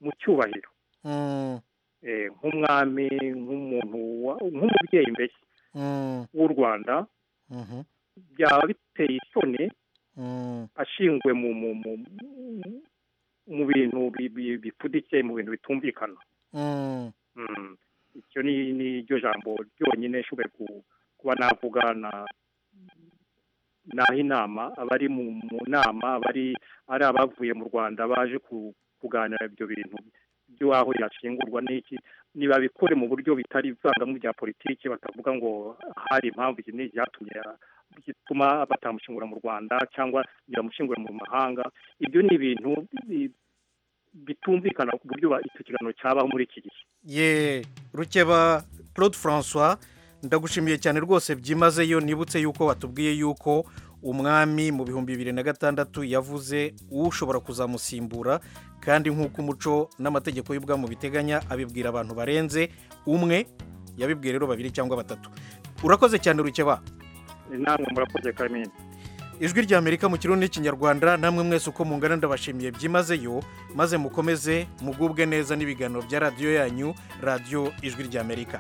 S7: mu cyubahiro
S1: Mm.
S7: eh, nk'umwami nk'umuntu wa- nk'umubyeyi mbese
S1: Mm.
S7: w'u rwanda
S1: Mhm.
S7: byaba biteye isoni
S1: Mm.
S7: ashingiwe mu mu mu mu- mu bintu bi- bi- bipfuditse mu bintu bitumvikana
S1: Mm.
S7: Mm. icyo ni ni ryo jambo ryonyine nshoboye ku- kuba navuga na naha inama abari mu mu nama abari ari abavuye mu rwanda baje ku- kuganira ibyo bintu by'aho yashingurwa n'iki nibabikore mu buryo bitari ivangamo rya politiki batavuga ngo hari impamvu iki n'iki byatumye gituma batamushingura mu rwanda cyangwa biramushingura mu mahanga ibyo ni ibintu bi- bitumvikana ku buryo ba- icyo kiganiro cyabaho muri iki gihe
S1: ye rukeba claude francois ndagushimiye cyane rwose byimazeyo nibutse yuko watubwiye yuko umwami mu bihumbi bibiri na gatandatu yavuze ushobora kuzamusimbura kandi nk'uko umuco n'amategeko y'ubwamu biteganya abibwira abantu barenze umwe yabibwiye rero babiri cyangwa batatu urakoze cyane rukeba
S7: namwe murakoze kamini
S1: ijwi ry'amerika mu kirundi n'ikinyarwanda namwe mwese uko mungana ndabashimiye byimazeyo maze mukomeze mugubwe neza n'ibiganiro bya radiyo yanyu radiyo ijwi ry'amerika